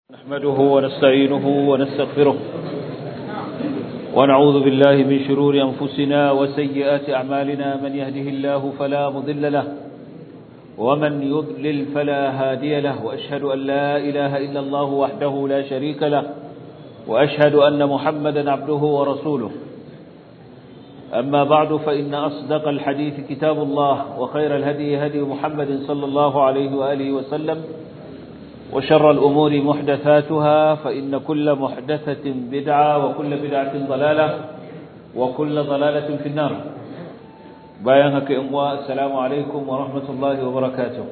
نحمده ونستعينه ونستغفره ونعوذ بالله من شرور أنفسنا وسيئات أعمالنا من يهده الله فلا مضل له ومن يضلل فلا هادي له وأشهد أن لا إله إلا الله وحده لا شريك له وأشهد أن محمدا عبده ورسوله أما بعد فإن أصدق الحديث كتاب الله وخير الهدي هدي محمد صلى الله عليه وآله وسلم وشر الأمور محدثاتها فإن كل محدثة بدعة وكل بدعة ضلالة وكل ضلالة في النار بايانك إمواء السلام عليكم ورحمة الله وبركاته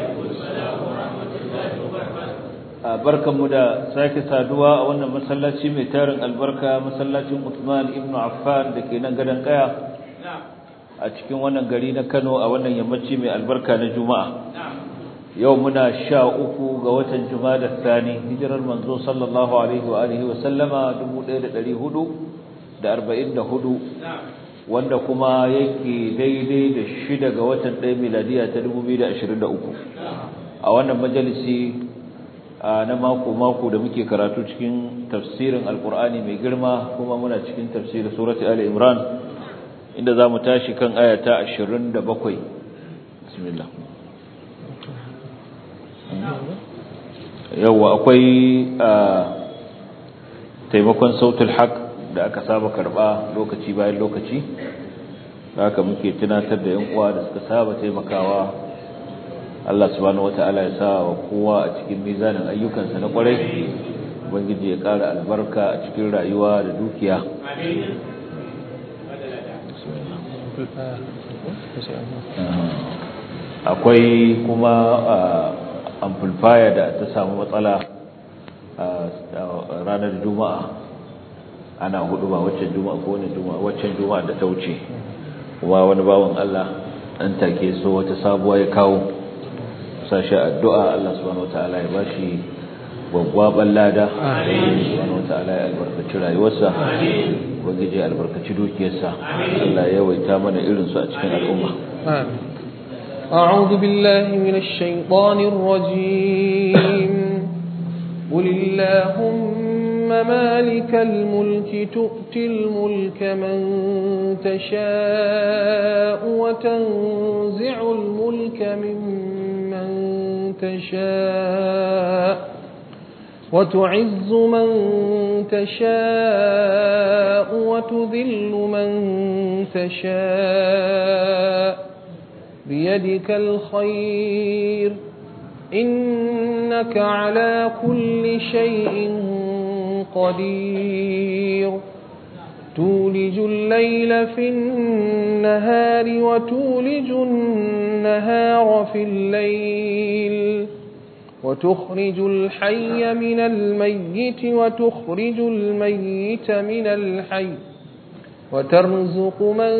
barkan mu da sake saduwa a wannan masallaci mai tarin albarka masallacin Uthman ibn Affan da ke nan gadan kaya a cikin wannan gari na Kano a wannan yammaci mai albarka na Juma'a yau muna sha uku ga watan Jumada Thani hijirar manzo sallallahu alaihi wa alihi wa sallama 1444 wanda kuma yake daidai da shida ga watan 1 miladiya ta 2023 a wannan majalisi na mako mako da muke karatu cikin tafsirin alqur'ani mai girma kuma muna cikin tafsirin surati ali imran inda zamu tashi kan aya ta 27 bismillah yawa akwai taimakon sautul haq da aka saba karba lokaci bayan lokaci haka muke tunatar da yan uwa da suka saba taimakawa Allah subhanahu wataala ya sa wa kowa a cikin mizanin ayyukansa na kwarai ubangiji ya ƙara albarka a cikin rayuwa da dukiya akwai kuma amplifier da ta samu matsala ranar juma'a ana hudu ba waccan juma'a ko wani juma'a waccan juma'a da ta wuce kuma wani bawan Allah dan take so wata sabuwa ya kawo sashi addu'a Allah subhanahu wataala ya bashi gwaggwaban lada subhanahu wataala ya albarkaci rayuwarsa ubangiji ya albarkaci dukiyarsa Allah ya yawaita mana irin su a cikin al'umma amin أعوذ بالله من الشيطان الرجيم قل اللهم مالك الملك تؤتي الملك من تشاء وتنزع الملك ممن تشاء وتعز من تشاء وتذل من تشاء بيدك الخير إنك على كل شيء قدير تولج الليل في النهار وتولج النهار في الليل وتخرج الحي من الميت وتخرج الميت من الحي وترزق من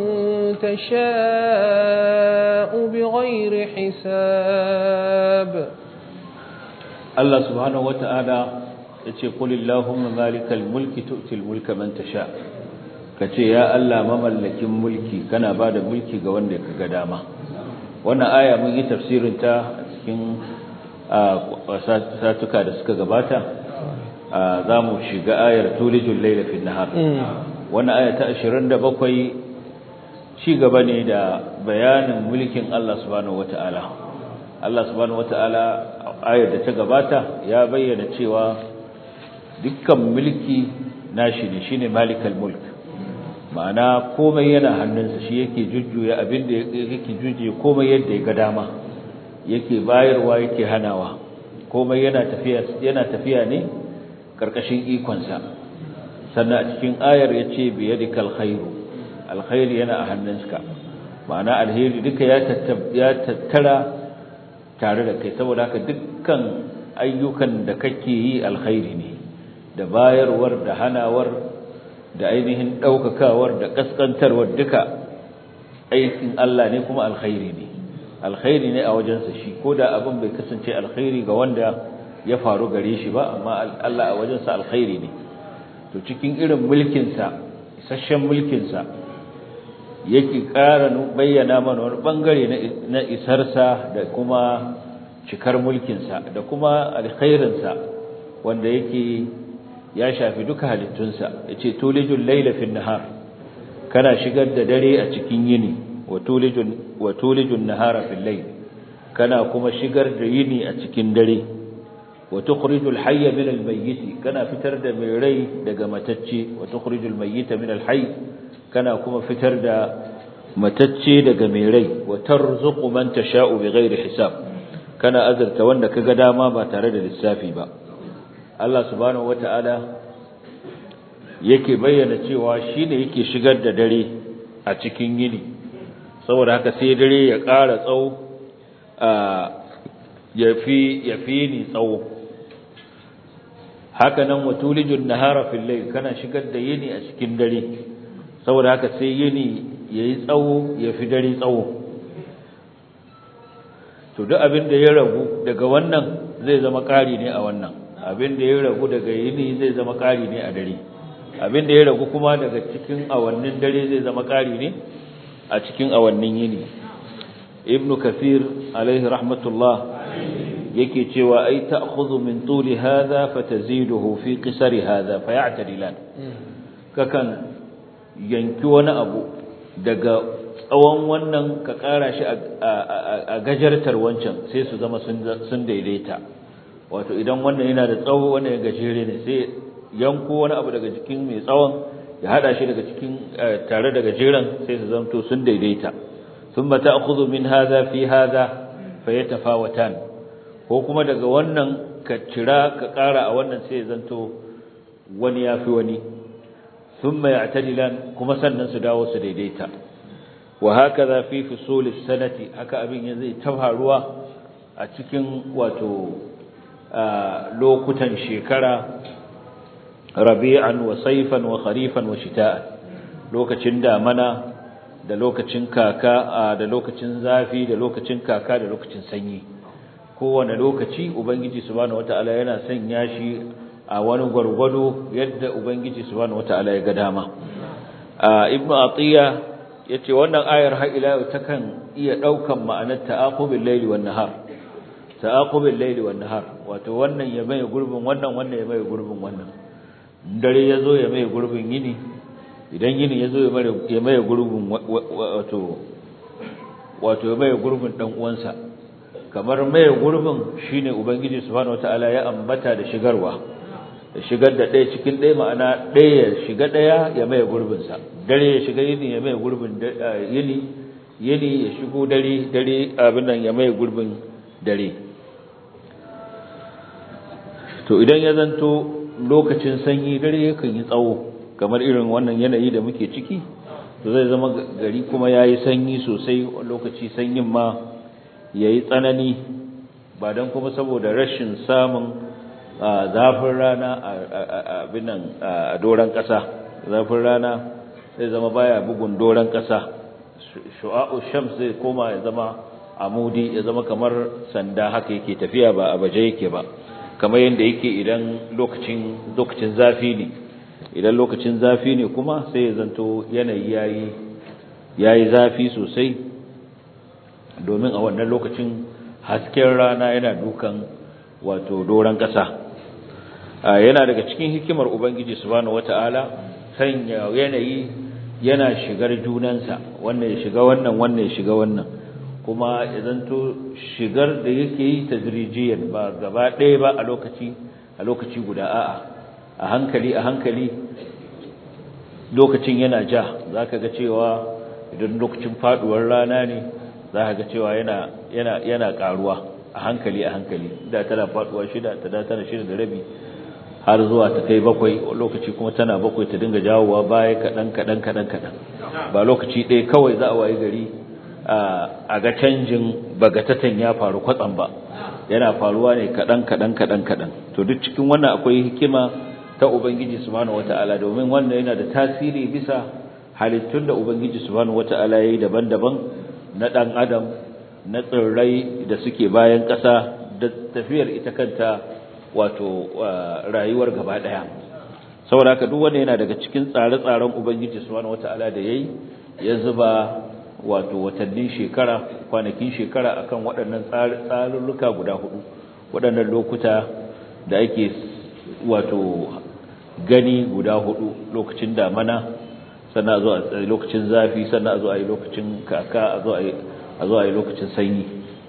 تشاء بغير حساب الله سبحانه وتعالى yace qul allahumma malikal mulki tu'til mulka man tasha kace ya Allah mamallakin mulki kana bada mulki ga wanda kaga dama wannan aya mun yi tafsirin ta cikin satuka da suka gabata zamu shiga ayar tulijul layla fil nahar wannan aya ta 27 ci gaba ne da bayanin mulkin Allah subhanahu wataala Allah subhanahu wataala ayar da ta gabata ya bayyana cewa dukkan mulki nashi ne shine malikal mulk ma'ana komai yana hannunsa shi yake jujjuya abin da yake jujjuya komai yadda ya ga dama yake bayarwa yake hanawa komai yana tafiya yana tafiya ne karkashin ikonsa sannan a cikin ayar ya ce biyadikal khairu alkhairi yana a hannunka ma'ana alheri duka ya tattara tare da kai saboda haka dukkan ayyukan da kake yi alkhairi ne da bayarwar da hanawar da ainihin ɗaukakawar da ƙasƙantarwar duka aikin Allah ne kuma alkhairi ne alkhairi ne a wajensa shi ko da abin bai kasance alkhairi ga wanda ya faru gare shi ba amma Allah a wajensa alkhairi ne to cikin irin mulkinsa isasshen mulkinsa yake ƙara bayyana mana wani ɓangare na isarsa da kuma cikar mulkinsa da kuma alkhairinsa wanda yake ya shafi duka halittunsa yace tulijul layla fin nahar kana shigar da dare a cikin yini wa tulijul wa tulijun nahara fil layl kana kuma shigar da yini a cikin dare wa tukhrijul hayya min al mayyit kana fitar da mai rai daga matacce wa tukhrijul mayyita min al hayy kana kuma fitar da matacce daga mai rai wa tarzuqu man tasha'u bighairi hisab kana azurta wanda kaga dama ba tare da lissafi ba Allah subhanahu wata'ala yake bayyana cewa shine yake shigar da dare a cikin yini saboda haka sai dare ya ƙara tsawo ya fi ya fi ni tsawo haka nan watulijun nahara fil layl kana shigar da yini a cikin dare saboda haka sai yini yayi tsawo ya fi dare tsawo to duk abin da ya ragu daga wannan zai zama ƙari ne a wannan abin da ya ragu daga yini zai zama ƙari ne a dare abin da ya ragu kuma daga cikin awannin dare zai zama ƙari ne a cikin awannin yini ibnu kathir alaihi rahmatullah yake cewa ai ta'khudhu min tuli hadha fataziduhu fi qisari hadha fayatadilan kakan yanki wani abu daga tsawon wannan ka ƙara shi a gajartar wancan sai su zama sun daidaita wato idan wannan yana da tsawo wannan ya gajere ne sai yanko wani abu daga jikin mai tsawon ya hada shi daga cikin tare da gajeren sai su zamto sun daidaita thumma ta'khudhu min hadha fi hadha fayatafawatan ko kuma daga wannan ka cira ka ƙara a wannan sai zanto wani yafi wani thumma ya'tadilan kuma sannan su dawo su daidaita wa hakaza fi fusul sanati haka abin ya zai tafaruwa a cikin wato lokutan shekara rabi'an wa sayfan wa kharifan wa shita'an lokacin damana da lokacin kaka da lokacin zafi da lokacin kaka da lokacin sanyi kowane lokaci ubangiji subhanahu wataala yana sanya shi a wani gwargwado yadda ubangiji subhanahu wataala ya ga dama ibnu atiya yace wannan ayar har ila yau takan iya daukan ma'anar ta'aqubil layli wan nahar ta'aqubil layli wan nahar wato wannan ya mai gurbin wannan wannan ya mai gurbin wannan dare yazo ya mai gurbin yini idan yini yazo ya mai ya mai gurbin wato wato ya mai gurbin dan uwansa kamar mai gurbin shine ubangiji subhanahu wataala ya ambata da shigarwa da shigar da ɗaya cikin ɗaya ma'ana ɗaya ya shiga ɗaya ya mai gurbinsa dare ya shiga yini ya mai gurbin yini yini ya shigo dare dare abin nan ya mai gurbin dare to idan ya zanto lokacin sanyi dare yakan yi tsawo kamar irin wannan yanayi da muke ciki to zai zama gari kuma yayi sanyi sosai lokaci sanyin ma yayi tsanani ba dan kuma saboda rashin samun zafin rana a binan a doran ƙasa zafin rana zai zama baya bugun doran ƙasa shu'a'u shams zai koma ya zama amudi ya zama kamar sanda haka yake tafiya ba a baje yake ba kamar yadda yake idan lokacin lokacin zafi ne idan lokacin zafi ne kuma sai ya zanto yanayi yayi yayi zafi sosai domin a wannan lokacin hasken rana yana dukan wato doran ƙasa yana daga cikin hikimar ubangiji subhanahu wataala sanya yanayi yana shigar junansa wannan ya shiga wannan wannan ya shiga wannan kuma idan to shigar da yake yi tadrijiyan ba gaba ɗaya ba a lokaci a lokaci guda a'a a hankali a hankali lokacin yana ja zaka ga cewa idan lokacin faduwar rana ne zaka ga cewa yana yana yana karuwa a hankali a hankali da tana faduwa shida ta da tana shida da rabi har zuwa ta kai bakwai lokaci kuma tana bakwai ta dinga jawowa baya kaɗan kaɗan kaɗan kaɗan ba lokaci ɗaya kawai za a wayi gari a ga canjin bagatatan ya faru kwatsam ba yana faruwa ne kaɗan kaɗan kaɗan kaɗan to duk cikin wannan akwai hikima ta ubangiji subhanahu wataala domin wannan yana da tasiri bisa halittun da ubangiji subhanahu wataala yayi daban-daban na ɗan adam na tsirrai da suke bayan ƙasa da tafiyar ita kanta wato rayuwar gaba daya saboda haka duk wanda yana daga cikin tsare-tsaren ubangiji subhanahu wataala da yayi ya zuba wato watannin shekara kwanakin shekara akan waɗannan tsarurruka guda hudu waɗannan lokuta da ake wato gani guda hudu lokacin damana sannan a zo a lokacin zafi sannan a zo a yi lokacin kaka a zo a yi lokacin sanyi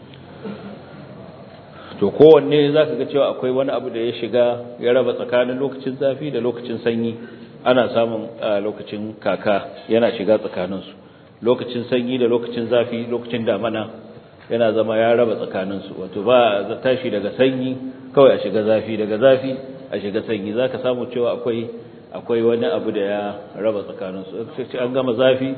to kowanne za ka ga cewa akwai wani abu da ya shiga ya raba tsakanin lokacin zafi da lokacin sanyi ana samun lokacin kaka yana shiga tsakaninsu lokacin sanyi da lokacin zafi lokacin damana yana zama ya raba tsakaninsu wato ba za tashi daga sanyi kawai a shiga zafi daga zafi a shiga sanyi za ka samu cewa akwai akwai wani abu da ya raba tsakaninsu an gama zafi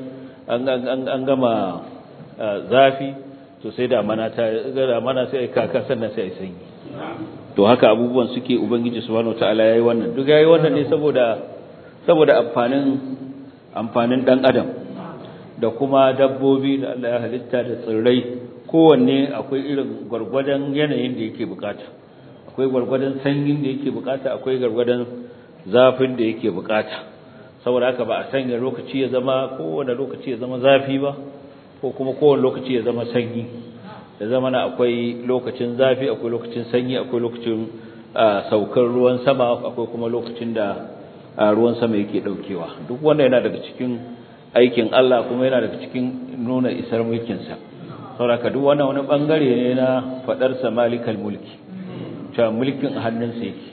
an gama zafi to sai damana ta damana sai kaka sannan sai sanyi to haka abubuwan suke ubangiji subhanahu wataala yayi wannan duk yayi wannan ne saboda saboda amfanin amfanin dan adam da kuma dabbobi da Allah ya halitta da tsirrai kowanne akwai irin gwargwadon yanayin da yake bukata akwai gwargwadon sanyin da yake bukata akwai gwargwadon zafin da yake bukata saboda haka ba a sanya lokaci ya zama kowane lokaci ya zama zafi ba ko kuma kowane lokaci ya zama sanyi da zama na akwai lokacin zafi akwai lokacin sanyi akwai lokacin saukar ruwan sama akwai kuma lokacin da ruwan sama yake daukewa duk wanda yana daga cikin aikin Allah kuma yana daga cikin nuna isar mulkinsa saboda duk wannan wani bangare ne na fadar sa malikal mulki cewa mulkin a hannunsa yake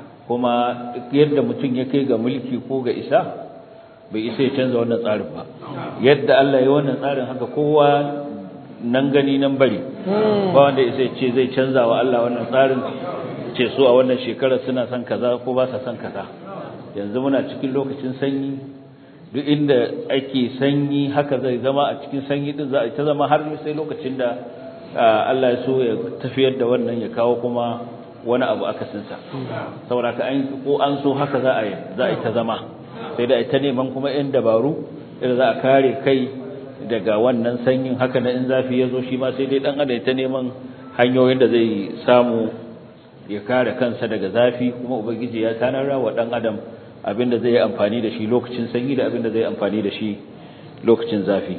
kuma duk yadda mutum ya kai ga mulki ko ga isa bai isa ya canza wannan tsarin ba yadda Allah ya wannan tsarin haka kowa nan gani nan bari ba wanda isa ya ce zai canza wa Allah wannan tsarin ce so a wannan shekarar suna son kaza ko ba sa son kaza yanzu muna cikin lokacin sanyi duk inda ake sanyi haka zai zama a cikin sanyi din za a ta zama har sai lokacin da Allah ya so ya tafiyar da wannan ya kawo kuma wani abu akasinsa saboda ka an ko an so haka za a yi za a ta zama sai da ita neman kuma yan dabaru da za a kare kai daga wannan sanyin haka na in zafi ya zo shi ma sai dai dan adam ta neman hanyoyin da zai samu ya kare kansa daga zafi kuma ubangiji ya tanara wa dan adam abinda zai yi amfani da shi lokacin sanyi da abinda zai amfani da shi lokacin zafi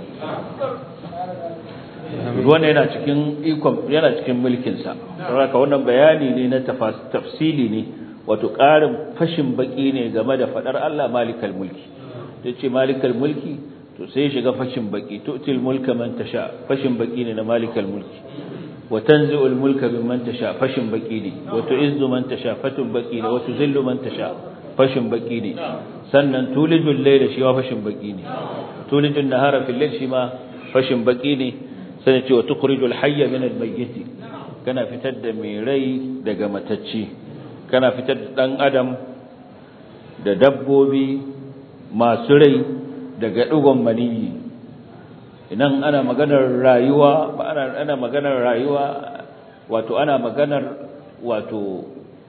wannan yana cikin ikon yana cikin mulkin sa saboda wannan bayani ne na tafsili ne wato ƙarin fashin baki ne game da fadar Allah malikal mulki yace malikal mulki to sai shiga fashin baki tu'til mulka man tasha fashin baki ne na malikal mulki wa tanzi'ul mulka mimman tasha fashin baki ne wa tu'izzu man tasha fatun baki ne wa tuzillu man tasha fashin baki ne sannan tulijul layla shi ma fashin baki ne tulijul nahara fil layl shi ma fashin baki ne sai ce wa tukhrijul hayya min al mayyit kana fitar da mai rai daga matacci kana fitar da dan adam da dabbobi masu rai daga dugon maniyi idan ana maganar rayuwa ba ana ana maganar rayuwa wato ana maganar wato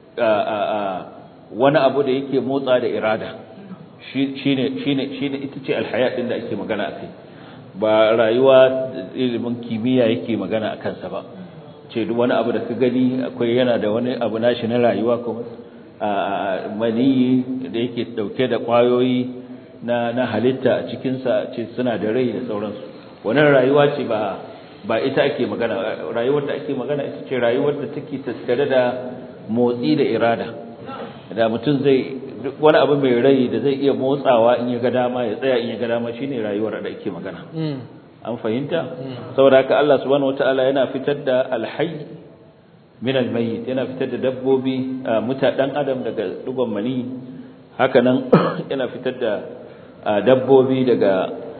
wani abu da yake motsa da irada shine shine shine ita ce alhaya din da ake magana akai ba rayuwa ilimin kimiyya yake magana akan sa ba ce duk wani abu da ka gani akwai yana da wani abu nashi na rayuwa kuma maniyi da yake dauke da kwayoyi na na halitta a cikin sa ce suna da rai da sauransu wannan rayuwa ce ba ba ita ake magana rayuwar da ake magana ita ce rayuwar da take tattare da motsi da irada da mutum zai duk wani abu mai rai da zai iya motsawa in ya ga dama ya tsaya in ya ga dama shine rayuwar da ake magana an fahimta saboda haka Allah subhanahu wataala yana fitar da alhayy min almayyit yana fitar da dabbobi muta dan adam daga dugon mani haka nan yana fitar da dabbobi daga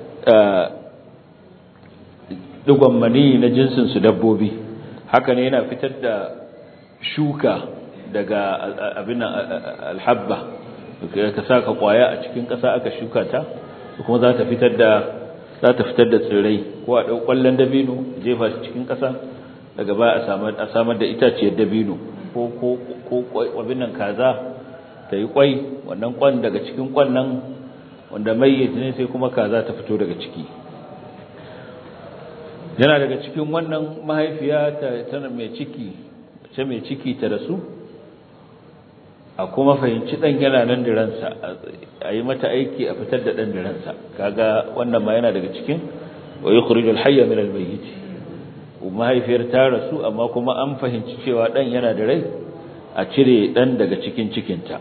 dugon mani na jinsin su dabbobi haka ne yana fitar da shuka daga abin alhabba ka saka kwaya a cikin ƙasa aka shuka ta kuma za ta fitar da za ta fitar da tsirrai ko a ɗau ƙwallon dabino jefa shi cikin ƙasa daga baya a samar da itaciyar dabino ko ko ko abin nan kaza ta yi kwai wannan kwan daga cikin kwan nan wanda mai ne sai kuma kaza ta fito daga ciki yana daga cikin wannan mahaifiya ta tana mai ciki ce mai ciki ta rasu a kuma fahimci dan yana nan da ransa a yi mata aiki a fitar da dan da ransa kaga wannan ma yana daga cikin wa yukhrijul hayya min al-mayyit mahaifiyar ta rasu amma kuma an fahimci cewa dan yana da rai a cire dan daga cikin cikinta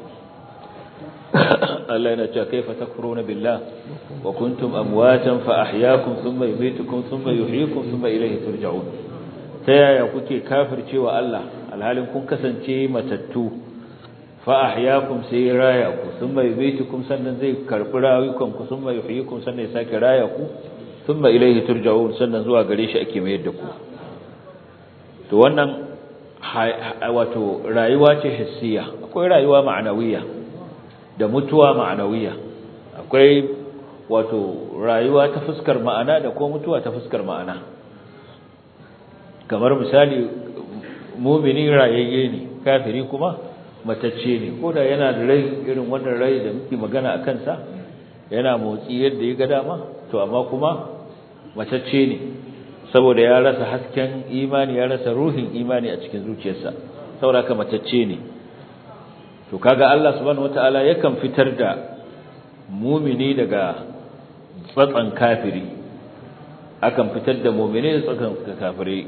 Allah yana cewa kaifa takfuruna billah wa kuntum amwatan fa ahyaakum thumma yumitukum thumma yuhyikum thumma ilayhi turja'un ta yaya kuke kafircewa Allah alhalin kun kasance matattu fa ahyaakum sai raya ku thumma yumitukum sannan zai karbi rayukan ku thumma yuhyikum sannan ya sake raya ku thumma ilayhi turja'un sannan zuwa gare shi ake mayar da ku to wannan wato rayuwa ce hissiya akwai rayuwa ma'anawiya da mutuwa ma'anawiya akwai wato rayuwa ta fuskar ma'ana da kuma mutuwa ta fuskar ma'ana kamar misali mumini rayayye ne kafiri kuma matacce ne ko da yana da rai irin wannan rai da muke magana a kansa yana motsi yadda ya ga dama to amma kuma matacce ne saboda ya rasa hasken imani ya rasa ruhin imani a cikin zuciyarsa saboda ka matacce ne to kaga Allah subhanahu wataala yakan fitar da mumini daga tsatsan kafiri akan fitar da mumini da tsatsan kafiri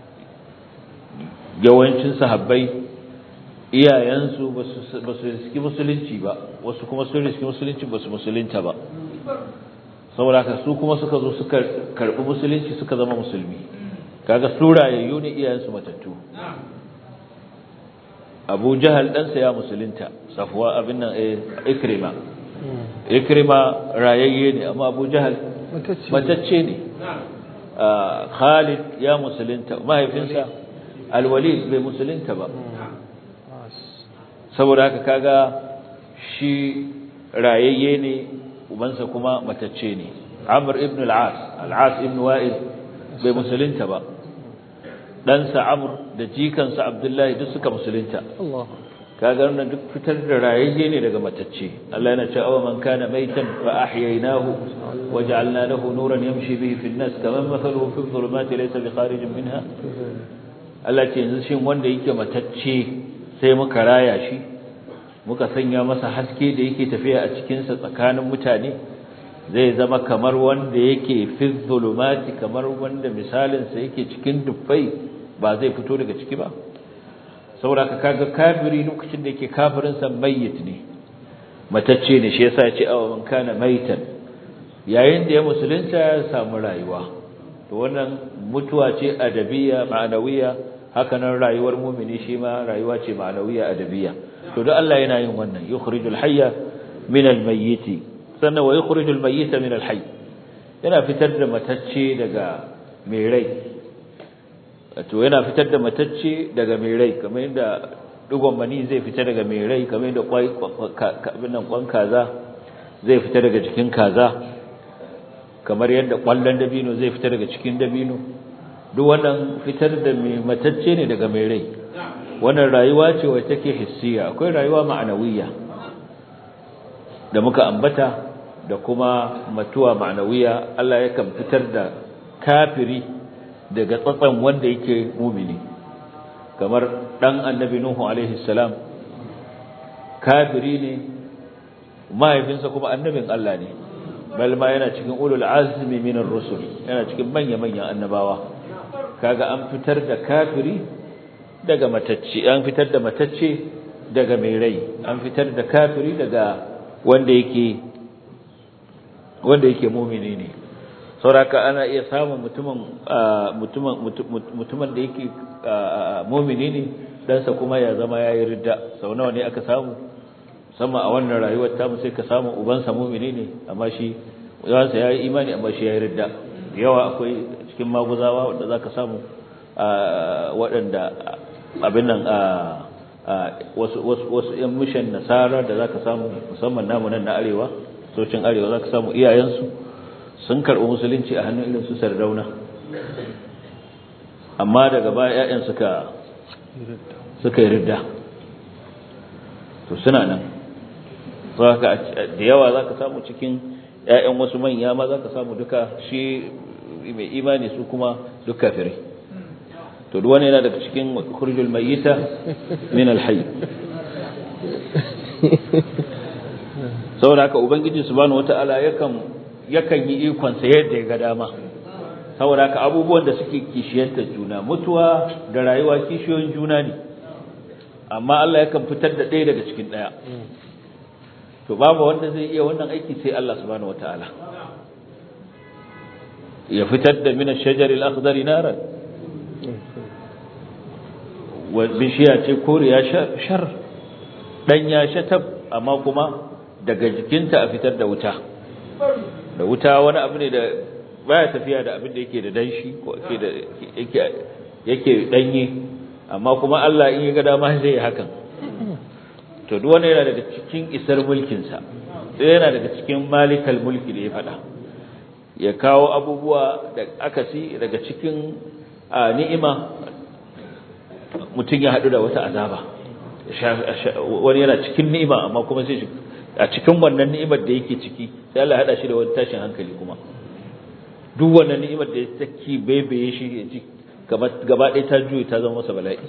yawancin sahabbai iyayensu ba su riski musulunci ba wasu kuma sun riski musulunci ba su musulunta ba saboda ka su kuma suka zo suka karbi musulunci suka zama musulmi kaga su rayayyu ne iyayensu matattu Abu Jahal ɗansa ya musulunta Safwa abin nan Ikrima Ikrima rayayye ne amma Abu Jahal matacce ne Khalid ya musulunta mahaifinsa Al-Walid bai musulunta ba saboda haka kaga shi rayayye ne ubansa kuma matacce ne Amr ibn al-As al-As ibn Wa'il bai musulunta ba ɗansa Amr da jikansa Abdullahi duk suka musulunta kaga wannan duk fitar da rayayye ne daga matacce Allah yana cewa man kana maitan fa ahyaynahu waja'alna lahu nuran yamshi bihi fi an-nas kaman mathaluhu fi dhulumati laysa bi kharijin minha Allah ce yanzu shin wanda yake matacce sai muka raya shi muka sanya masa haske da yake tafiya a cikin sa tsakanin mutane zai zama kamar wanda yake fi dhulumati kamar wanda misalin sa yake cikin dubbai ba zai fito daga ciki ba saboda ka kaga kafiri lokacin da yake kafirin sa mayyit ne matacce ne shi yasa ya ce aw man kana maitan yayin da ya musulunta ya samu rayuwa to wannan mutuwa ce adabiya ma'anawiya haka nan rayuwar mu'mini shi ma rayuwa ce ma'anawiya adabiya to duk Allah yana yin wannan yukhrijul hayya min al-mayyit sannan wa yukhrijul mayyita min al-hayy yana fitar da matacce daga mai rai to yana fitar da matacce daga mai rai kamar yadda dugon mani zai fita daga mai rai kamar yadda kwai abin nan kwan kaza zai fita daga cikin kaza kamar yadda kwallon dabino zai fita daga cikin dabino duk wannan fitar da mai matacce ne daga mai rai wannan rayuwa ce wacce take hissiya akwai rayuwa ma'anawiyya da muka ambata da kuma matuwa ma'anawiya Allah yakan fitar da kafiri daga tsatsan wanda yake mumini kamar dan annabi nuhu alaihi salam kafiri ne mahaifinsa kuma annabin Allah ne bal ma yana cikin ulul azmi minar rusul yana cikin manya manyan annabawa kaga an fitar da kafiri daga matacce an fitar da matacce daga mai rai an fitar da kafiri daga wanda yake wanda yake mumini ne sauraka ana iya samun mutumin mutumin mutumin da yake mumini ne dansa kuma ya zama yayi ridda sau nawa ne aka samu musamman a wannan rayuwar ta sai ka samu ubansa mumini ne amma shi ubansa yayi imani amma shi yayi ridda yawa akwai cikin maguzawa wanda zaka samu waɗanda abin nan wasu wasu wasu yan mishan nasara da zaka samu musamman namu nan na arewa socin arewa zaka samu iyayensu sun karɓi musulunci a hannun irin su sardauna amma daga baya ƴaƴan suka suka yi ridda to suna nan zaka da yawa zaka samu cikin ƴaƴan wasu manya ma zaka samu duka shi mai imani su kuma duk kafirai to duk wani yana daga cikin khurujul mayyita min al-hayy saboda haka ubangiji subhanahu wataala yakan yakan yi ikon sa yadda ya ga dama saboda haka abubuwan da suke kishiyantar juna mutuwa da rayuwa kishiyoyin juna ne amma Allah yakan fitar da ɗaya daga cikin ɗaya to babu wanda zai iya wannan aiki sai Allah subhanahu wataala ya fitar da min ash-shajar al-akhdar naran wa bishiya ce koriya shar dan ya shatab amma kuma daga jikinta a fitar da wuta da wuta wani abu ne da baya tafiya da abin da yake da danshi ko yake da yake yake danye amma kuma Allah in ya ga dama zai yi hakan to duk wanda yana daga cikin isar mulkin sa sai yana daga cikin malikal mulki da ya fada ya kawo abubuwa da akasi daga cikin ni'ima mutum ya hadu da wata azaba wani yana cikin ni'ima amma kuma sai a cikin wannan ni'imar da yake ciki sai Allah ya hada shi da wani tashin hankali kuma duk wannan ni'imar da take baibaye shi ya ji gaba ɗaya ta juye ta zama masa bala'i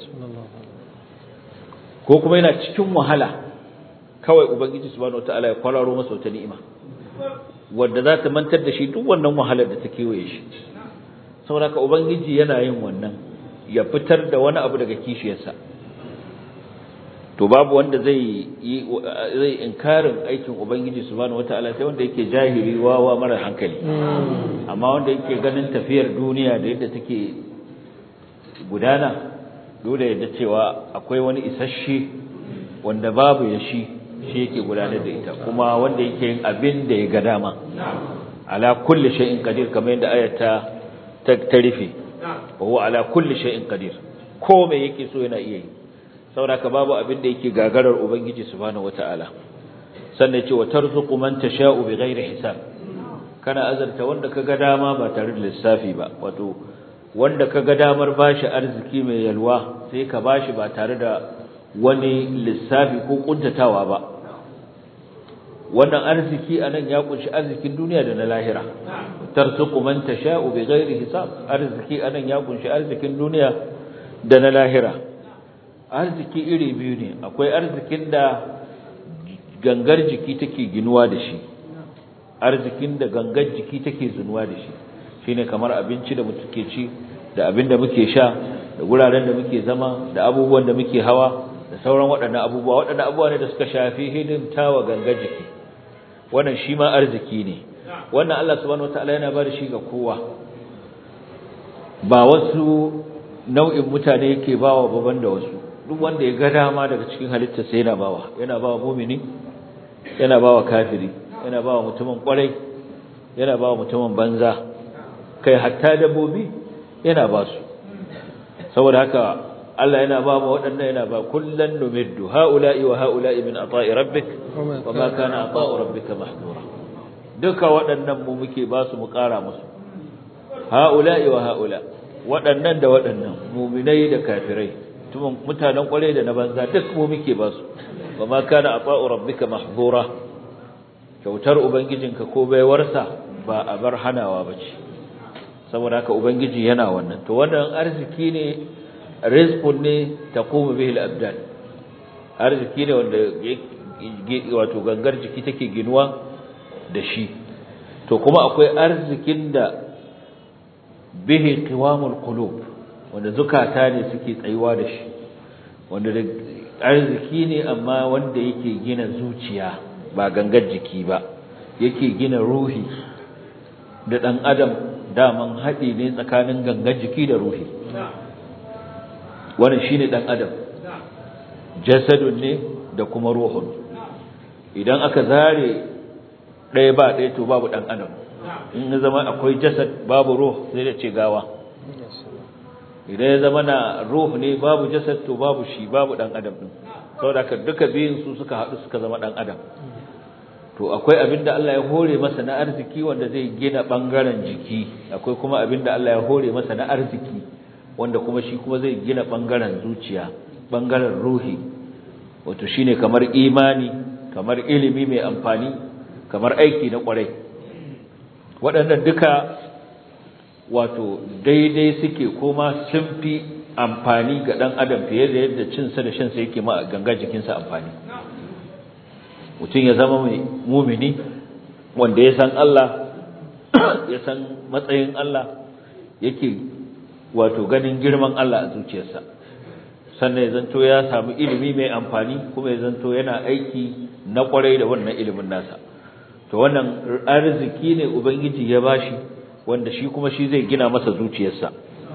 ko kuma yana cikin wahala kawai ubangiji subhanahu wataala ya kwararo masa wata ni'ima wanda za ta mantar da shi duk wannan wahalar da ta kewaye shi saboda haka ubangiji yana yin wannan ya fitar da wani abu daga kishiyarsa to babu wanda zai yi zai inkarin aikin ubangiji subhanahu wataala sai wanda yake jahili wawa mara hankali amma wanda yake ganin tafiyar duniya da yadda take gudana dole yadda cewa akwai wani isasshe wanda babu ya shi shi yake gudanar da ita kuma wanda yake yin abin da ya ga dama ala kulli shay'in qadir kamar yadda ayata ta tarifi wa huwa ala kulli shay'in qadir ko me yake so yana iya yi saboda babu abin da yake gagarar ubangiji subhanahu wataala sannan ce wa tarzuqu man tasha'u bighairi hisab kana azarta wanda kaga dama ba tare da lissafi ba wato wanda kaga damar bashi arziki mai yalwa sai ka bashi ba tare da wani lissafi ko kuntatawa ba wannan arziki anan ya kunshi arzikin duniya da na lahira tarzuqu man tasha'u bighairi hisab arziki anan ya kunshi arzikin duniya da na lahira arziki iri biyu ne akwai arzikin da gangar jiki take ginuwa da shi arzikin da gangar jiki take zunuwa da shi shine kamar abinci da muke ci da abin da muke sha da guraren da muke zama da abubuwan da muke hawa da sauran waɗannan abubuwa waɗannan abubuwa ne da suka shafi hidimtawa gangar jiki wannan shi ma arziki ne wannan Allah subhanahu wataala yana ba da shi ga kowa ba wasu nau'in mutane yake bawa baban da wasu duk wanda ya ga dama daga cikin halitta sai yana bawa yana bawa mumini yana bawa kafiri yana bawa mutumin kwarai yana bawa mutumin banza kai hatta dabbobi yana ba su saboda haka Allah yana ba mu waɗannan yana ba kullan numiddu haula'i wa haula'i min ata'i rabbik wa ma kana ata'u rabbika mahdura duka waɗannan mu muke ba su mu ƙara musu haula'i wa haula waɗannan da waɗannan muminai da kafirai mutanen kwarai da na banza duk mu muke ba su wa ma kana ata'u rabbika mahdura kyautar ubangijinka ko baiwarsa ba a bar hanawa bace saboda haka ubangiji yana wannan to wannan arziki ne rizqun ne taqumu bihi al-abdan arziki ne wanda wato gangar jiki take ginuwa da shi to kuma akwai arzikin da bihi qiwamul qulub wanda zukata ne suke tsayuwa da shi wanda arziki ne amma wanda yake gina zuciya ba gangar jiki ba yake gina ruhi da dan adam daman haɗi ne tsakanin gangar jiki da ruhi wannan shine dan adam jasadun ne da kuma ruhun idan aka zare ɗaya ba ɗaya to babu dan adam in ya zama akwai jasad babu ruh sai da ce gawa idan ya zama na ruh ne babu jasad to babu shi babu dan adam din saboda haka duka biyun su suka haɗu suka zama dan adam to akwai abin da Allah ya hore masa na arziki wanda zai gina bangaren jiki akwai kuma abin da Allah ya hore masa na arziki wanda kuma shi kuma zai gina bangaren zuciya bangaren ruhi wato shine kamar imani kamar ilimi mai amfani kamar aiki na kwarai waɗannan duka wato daidai suke kuma sun fi amfani ga ɗan adam fiye da yadda cinsa da shansa yake ma ganga jikinsa amfani mutum ya zama mai mumini wanda ya san Allah ya san matsayin Allah yake wato ganin girman Allah a zuciyarsa sannan ya zanto ya samu ilimi mai amfani kuma ya zanto yana aiki na kwarai da wannan ilimin nasa to wannan arziki ne ubangiji ya bashi wanda shi kuma shi zai gina masa zuciyarsa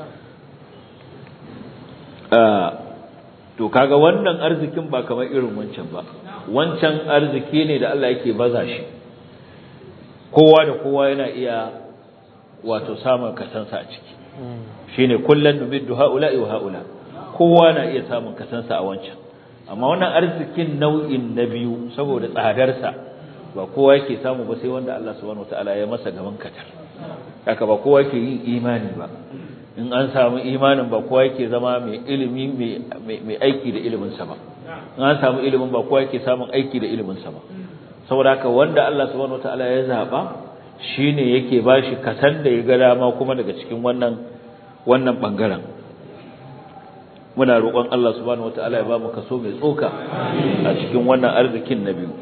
to kaga wannan arzikin ba kamar irin wancan ba wancan arziki ne da Allah yake baza shi kowa da kowa yana iya wato samun kasansa a ciki shine kullun nubiddu haula'i wa haula kowa na iya samun kasansa a wancan amma wannan arzikin nau'in na biyu saboda tsadarsa ba kowa yake samu ba sai wanda Allah subhanahu wataala ya masa gaban katar haka ba kowa yake yin imani ba in an samu imanin ba kowa yake zama mai ilimi mai aiki da iliminsa ba in an samu ilimin ba kowa yake samun aiki da iliminsa ba saboda haka wanda Allah subhanahu wataala ya zaba shine yake bashi kasan da ya ga dama kuma daga cikin wannan wannan bangaren muna roƙon Allah subhanahu wataala ya ba mu kaso mai tsoka a cikin wannan arzikin na biyu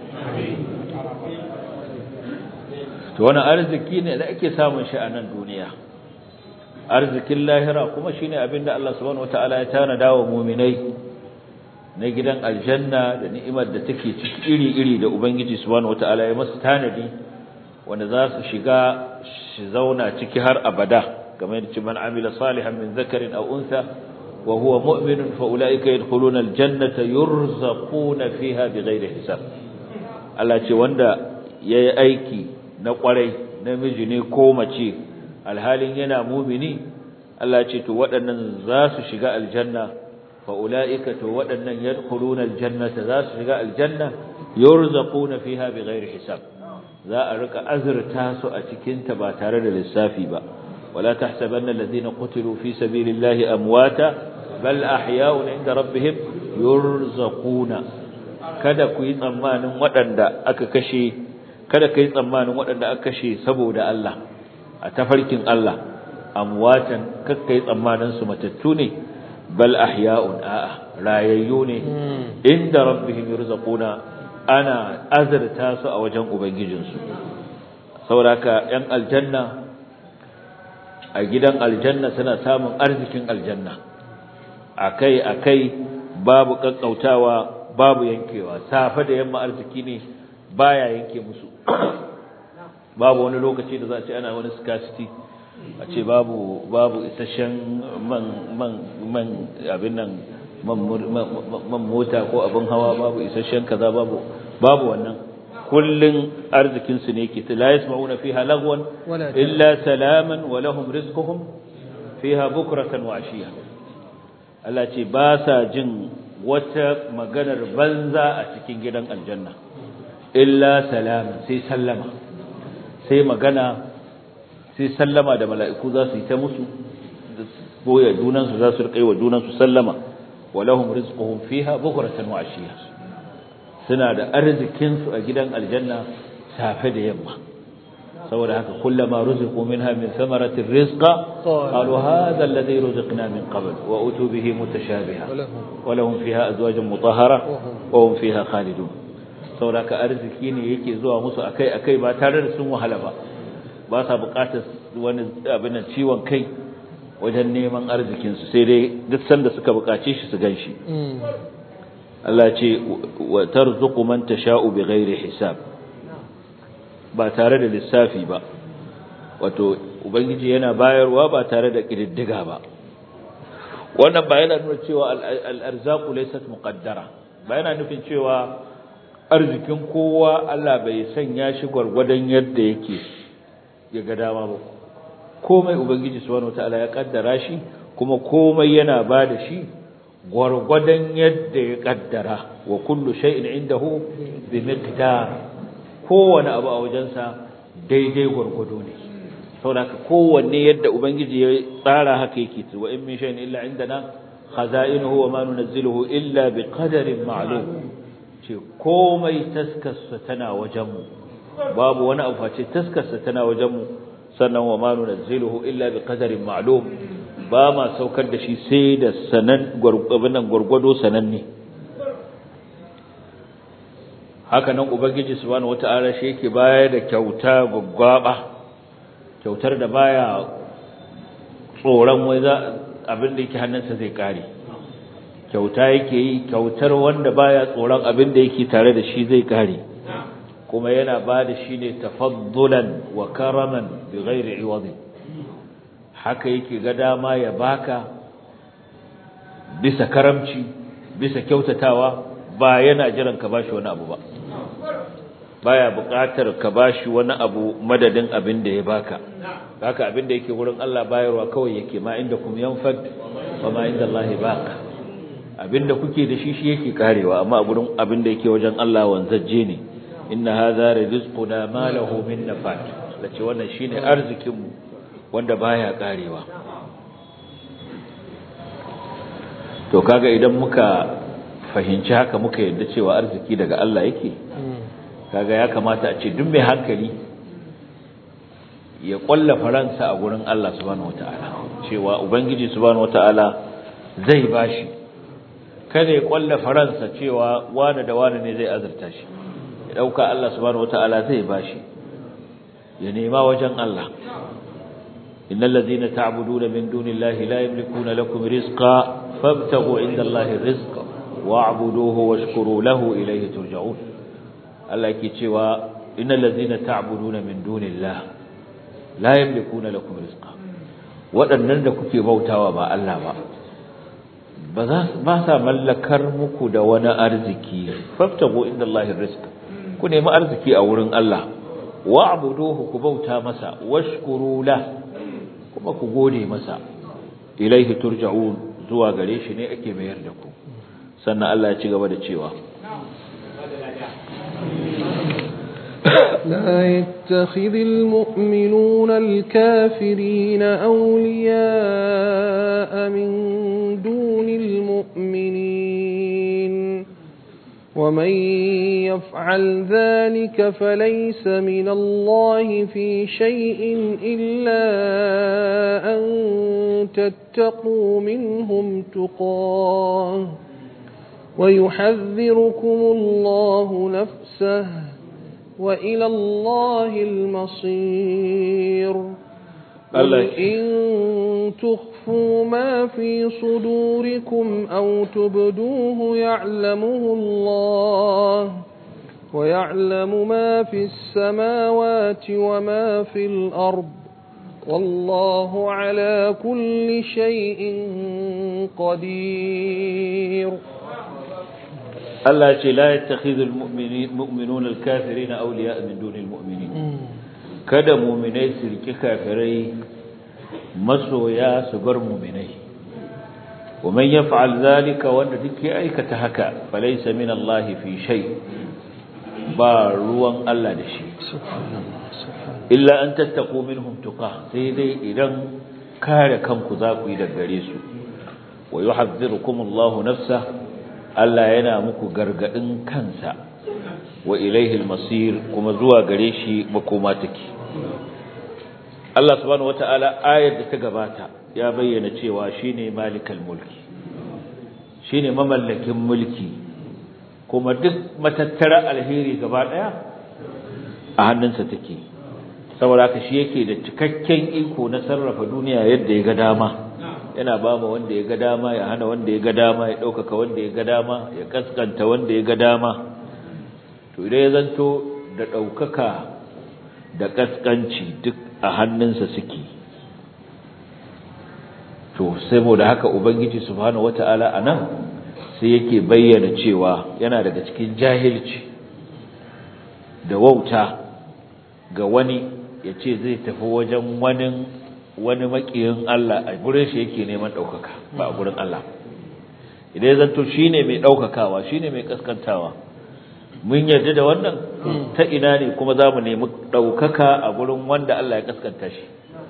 to wannan arziki ne da ake samun shi a nan duniya arzikin lahira kuma shine abinda Allah subhanahu wataala ya tanada wa mu'minai na gidan aljanna da ni'imar da take ciki iri-iri da ubangiji subhanahu wataala ya masa tanadi wanda za su shiga shi zauna ciki har abada kamar yadda man amila salihan min zakarin aw untha wa huwa mu'minun fa ulaika yadkhuluna aljannata yurzaquna fiha bighairi hisab Allah ce wanda yayi aiki na kwarai namiji ne ko mace alhalin yana mumini Allah ce to waɗannan za su shiga aljanna fa ulaika to waɗannan yadkhuluna aljannata za su shiga aljanna yurzaquna fiha bighairi hisab za a rika azurta su a cikin ta ba tare da lissafi ba wala tahsabanna alladhina qutilu fi sabilillahi amwata bal ahya'un inda rabbihim yurzaquna kada ku yi tsammanin waɗanda aka kashe kada kai tsammanin waɗanda aka kashe saboda Allah a tafarkin Allah amwatan kakkai tsammanin su matattu ne bal ahya'un a'a rayayyu ne inda rabbihim yurzaquna ana azurta su a wajen ubangijinsu saboda yan aljanna a gidan aljanna suna samun arzikin aljanna akai akai babu kakkautawa babu yankewa safa da yamma arziki ne baya yanke musu babu wani lokaci da za a ce ana wani scarcity a ce babu babu isasshen man man man abin nan man mota ko abin hawa babu isasshen kaza babu babu wannan kullun arzikin su ne ke la yasma'una fiha lagwan illa salaman wa lahum rizquhum fiha bukratan wa ashiya Allah ce ba sa jin wata maganar banza a cikin gidan aljanna illa salaman sai sallama sai magana sai sallama da mala'iku za su yi ta musu boye junansu za su rikai wa junansu sallama walahum rizquhum fiha bukratan wa ashiya suna da arzikin su a gidan aljanna safe da yamma saboda haka kullama ruziqu minha min thamaratir rizqa qalu hadha alladhi ruziqna min qabl wa utu bihi mutashabiha wa lahum fiha azwajun mutahhara wa hum fiha khalidun saboda haka arziki ne yake zuwa musu akai akai ba tare da sun wahala ba ba sa buƙatar wani abin ciwon kai wajen neman arzikinsu sai dai duk sanda suka buƙace shi su ganshi Allah ce wa tarzuqu man tasha'u bighairi hisab ba tare da lissafi ba wato ubangiji yana bayarwa ba tare da kididdiga ba wannan ba yana nuna cewa al-arzaqu laysat muqaddara ba yana nufin cewa arzikin kowa Allah bai sanya shi gwargwadon yadda yake ya ga dama ba komai ubangiji subhanahu wataala ya kaddara shi kuma komai yana ba da shi gwargwadon yadda ya kaddara wa kullu shay'in indahu bi miqdar kowane abu a wajensa daidai gwargwado ne saboda kowanne yadda ubangiji ya tsara haka yake wa in min shay'in illa indana khaza'inuhu wa ma nunazziluhu illa bi qadarin ma'lum ce komai taskarsa tana wajenmu babu wani abu face taskarsa tana wajenmu sannan wa ma nunazziluhu illa bi qadarin ma'lum ba ma saukar da shi sai da sanan gurgubunan gurgudo sananne haka nan ubangiji subhanahu wata'ala shi yake bayar da kyauta gaggaba kyautar da baya tsoron wai za abin da yake hannunsa zai kare kyauta yake yi kyautar wanda baya tsoron abin da yake tare da shi zai kare kuma yana ba da shi ne tafaddulan wa karaman bi ghairi iwadi haka yake ga dama ya baka bisa karamci bisa kyautatawa ba yana jiran ka bashi wani abu ba baya buƙatar ka bashi wani abu madadin abin da ya baka haka abin da yake wurin Allah bayarwa kawai yake ma inda kum yanfad wa ma inda Allah baq abin da kuke da shi shi yake karewa amma a gurin abin da yake wajen Allah wanzaje ne inna hadha rizquna ma lahu min nafat lace wannan shine arzikin mu wanda baya karewa to kaga idan muka fahimci haka muka yarda cewa arziki daga Allah yake kaga ya kamata a ce duk mai hankali ya kwalla faransa a gurin Allah subhanahu wataala cewa ubangiji subhanahu wataala zai bashi kada ya kwalla faransa cewa wani da wani ne zai azurta shi ya dauka Allah subhanahu wataala zai bashi ya nema wajen Allah innal ladhina ta'buduna min dunillahi la yamlikuna lakum rizqa fabtaghu indallahi rizqa wa'buduhu washkuru lahu ilayhi turja'un Allah yake cewa innal ladhina ta'buduna min dunillahi la yamlikuna lakum rizqa waɗannan da kuke bautawa ba Allah ba ba za ba sa mallakar muku da wani arziki faftago inda Allahi rizq ku nemi arziki a wurin Allah wa'buduhu ku bauta masa washkuru la kuma ku gode masa ilaihi turja'un zuwa gare shi ne ake mayar da ku sannan Allah ya ci gaba da cewa لا يتخذ المؤمنون الكافرين أولياء من دون المؤمنين ومن يفعل ذلك فليس من الله في شيء إلا أن تتقوا منهم تقاه ويحذركم الله نفسه وإلى الله المصير قل إن تخفوا ما في صدوركم أو تبدوه يعلمه الله ويعلم ما في السماوات وما في الأرض والله على كل شيء قدير Allah ce la yattakhidhul mu'minuna al-kafirina awliya min dunil mu'minin kada mu'minai su riki kafirai masoya su bar mu'minai wa man yaf'al zalika wanda duk ya aikata haka falaysa min Allah fi shay ba ruwan Allah da shi illa an tattaqu minhum tuqa sai dai idan kare kanku za ku yi daga gare su wa yuhadhdhirukum Allahu nafsahu Allah yana muku gargadin kansa wa ilaihi masir kuma zuwa gare shi makoma take Allah subhanahu wataala ayar da ta gabata ya bayyana cewa shine malikal mulki shine mamallakin mulki kuma duk matattara alheri gaba daya a hannunsa take saboda haka shi yake da cikakken iko na sarrafa duniya yadda ya ga dama yana ba mu wanda ya ga dama ya hana wanda ya ga dama ya ɗaukaka wanda ya ga dama ya kaskanta wanda ya ga dama to idan ya zanto da ɗaukaka da kaskanci duk a hannunsa suke to saboda haka ubangiji subhanahu wata'ala anan sai yake bayyana cewa yana daga cikin jahilci da wauta ga wani ya ce zai tafi wajen wani wani makiyin Allah a gurin shi yake neman ɗaukaka ba a gurin Allah idan ya zanto shi ne mai ɗaukakawa shi ne mai kaskantawa mun yarda da wannan ta ina ne kuma za mu nemi ɗaukaka a gurin wanda Allah ya kaskanta shi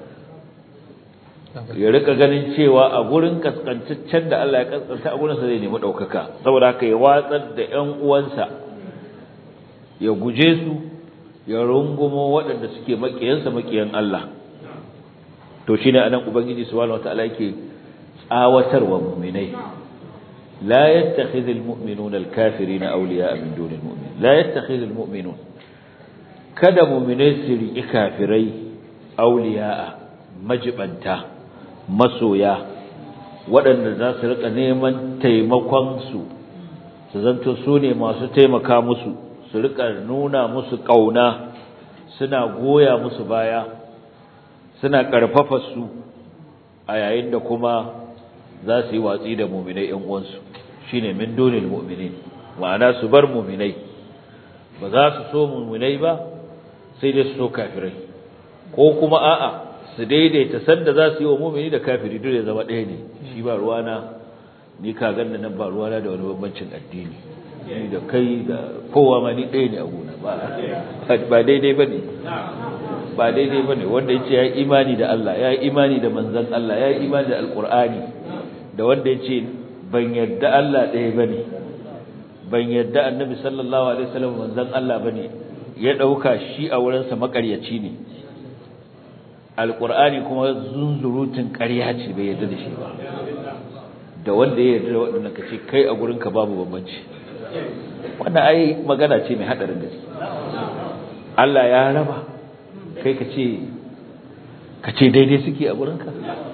ya rika ganin cewa a gurin kaskantaccen da Allah ya kaskanta a gurinsa zai nemi ɗaukaka saboda haka ya watsar da ƴan uwansa ya guje su ya rungumo waɗanda suke maƙiyansa maƙiyan Allah to shine anan ubangiji subhanahu wataala yake tsawatarwa mu'minai la yattakhidhul mu'minuna al-kafirina awliya'a min dunil mu'minin la yattakhidhul mu'minun kada mu'minai su riƙi kafirai awliya'a majibanta masoya waɗanda za su rika neman taimakon su su zanto su ne masu taimaka musu su rika nuna musu kauna suna goya musu baya suna karfafa su a yayin da kuma za su yi watsi da mu'minai ƴan uwansu shine min dunil mu'minin ma'ana su bar mu'minai ba za su so mu'minai ba sai dai su so kafirai ko kuma a'a su daidaita sanda za su yi wa mu'mini da kafiri dole ya zama ɗaya ne shi ba ruwana ni ka ganna nan ba ruwana da wani bambancin addini ni da kai da kowa ma ni ɗaya ne a gona ba daidai ba ne ba daidai ba ne wanda ya ce ya yi imani da Allah ya yi imani da manzan Allah ya yi imani da alƙur'ani da wanda ya ce ban yadda Allah ɗaya ba ne ban yadda annabi sallallahu alaihi wasallam manzan Allah ba ne ya ɗauka shi a wurinsa maƙaryaci ne alƙur'ani kuma zunzurutun ƙarya ce bai yadda da shi ba da wanda ya yarda da waɗannan ka ce kai a gurinka babu bambanci wannan ai magana ce mai haɗarin gaske Allah ya raba kai ka ce ka ce daidai suke a gurinka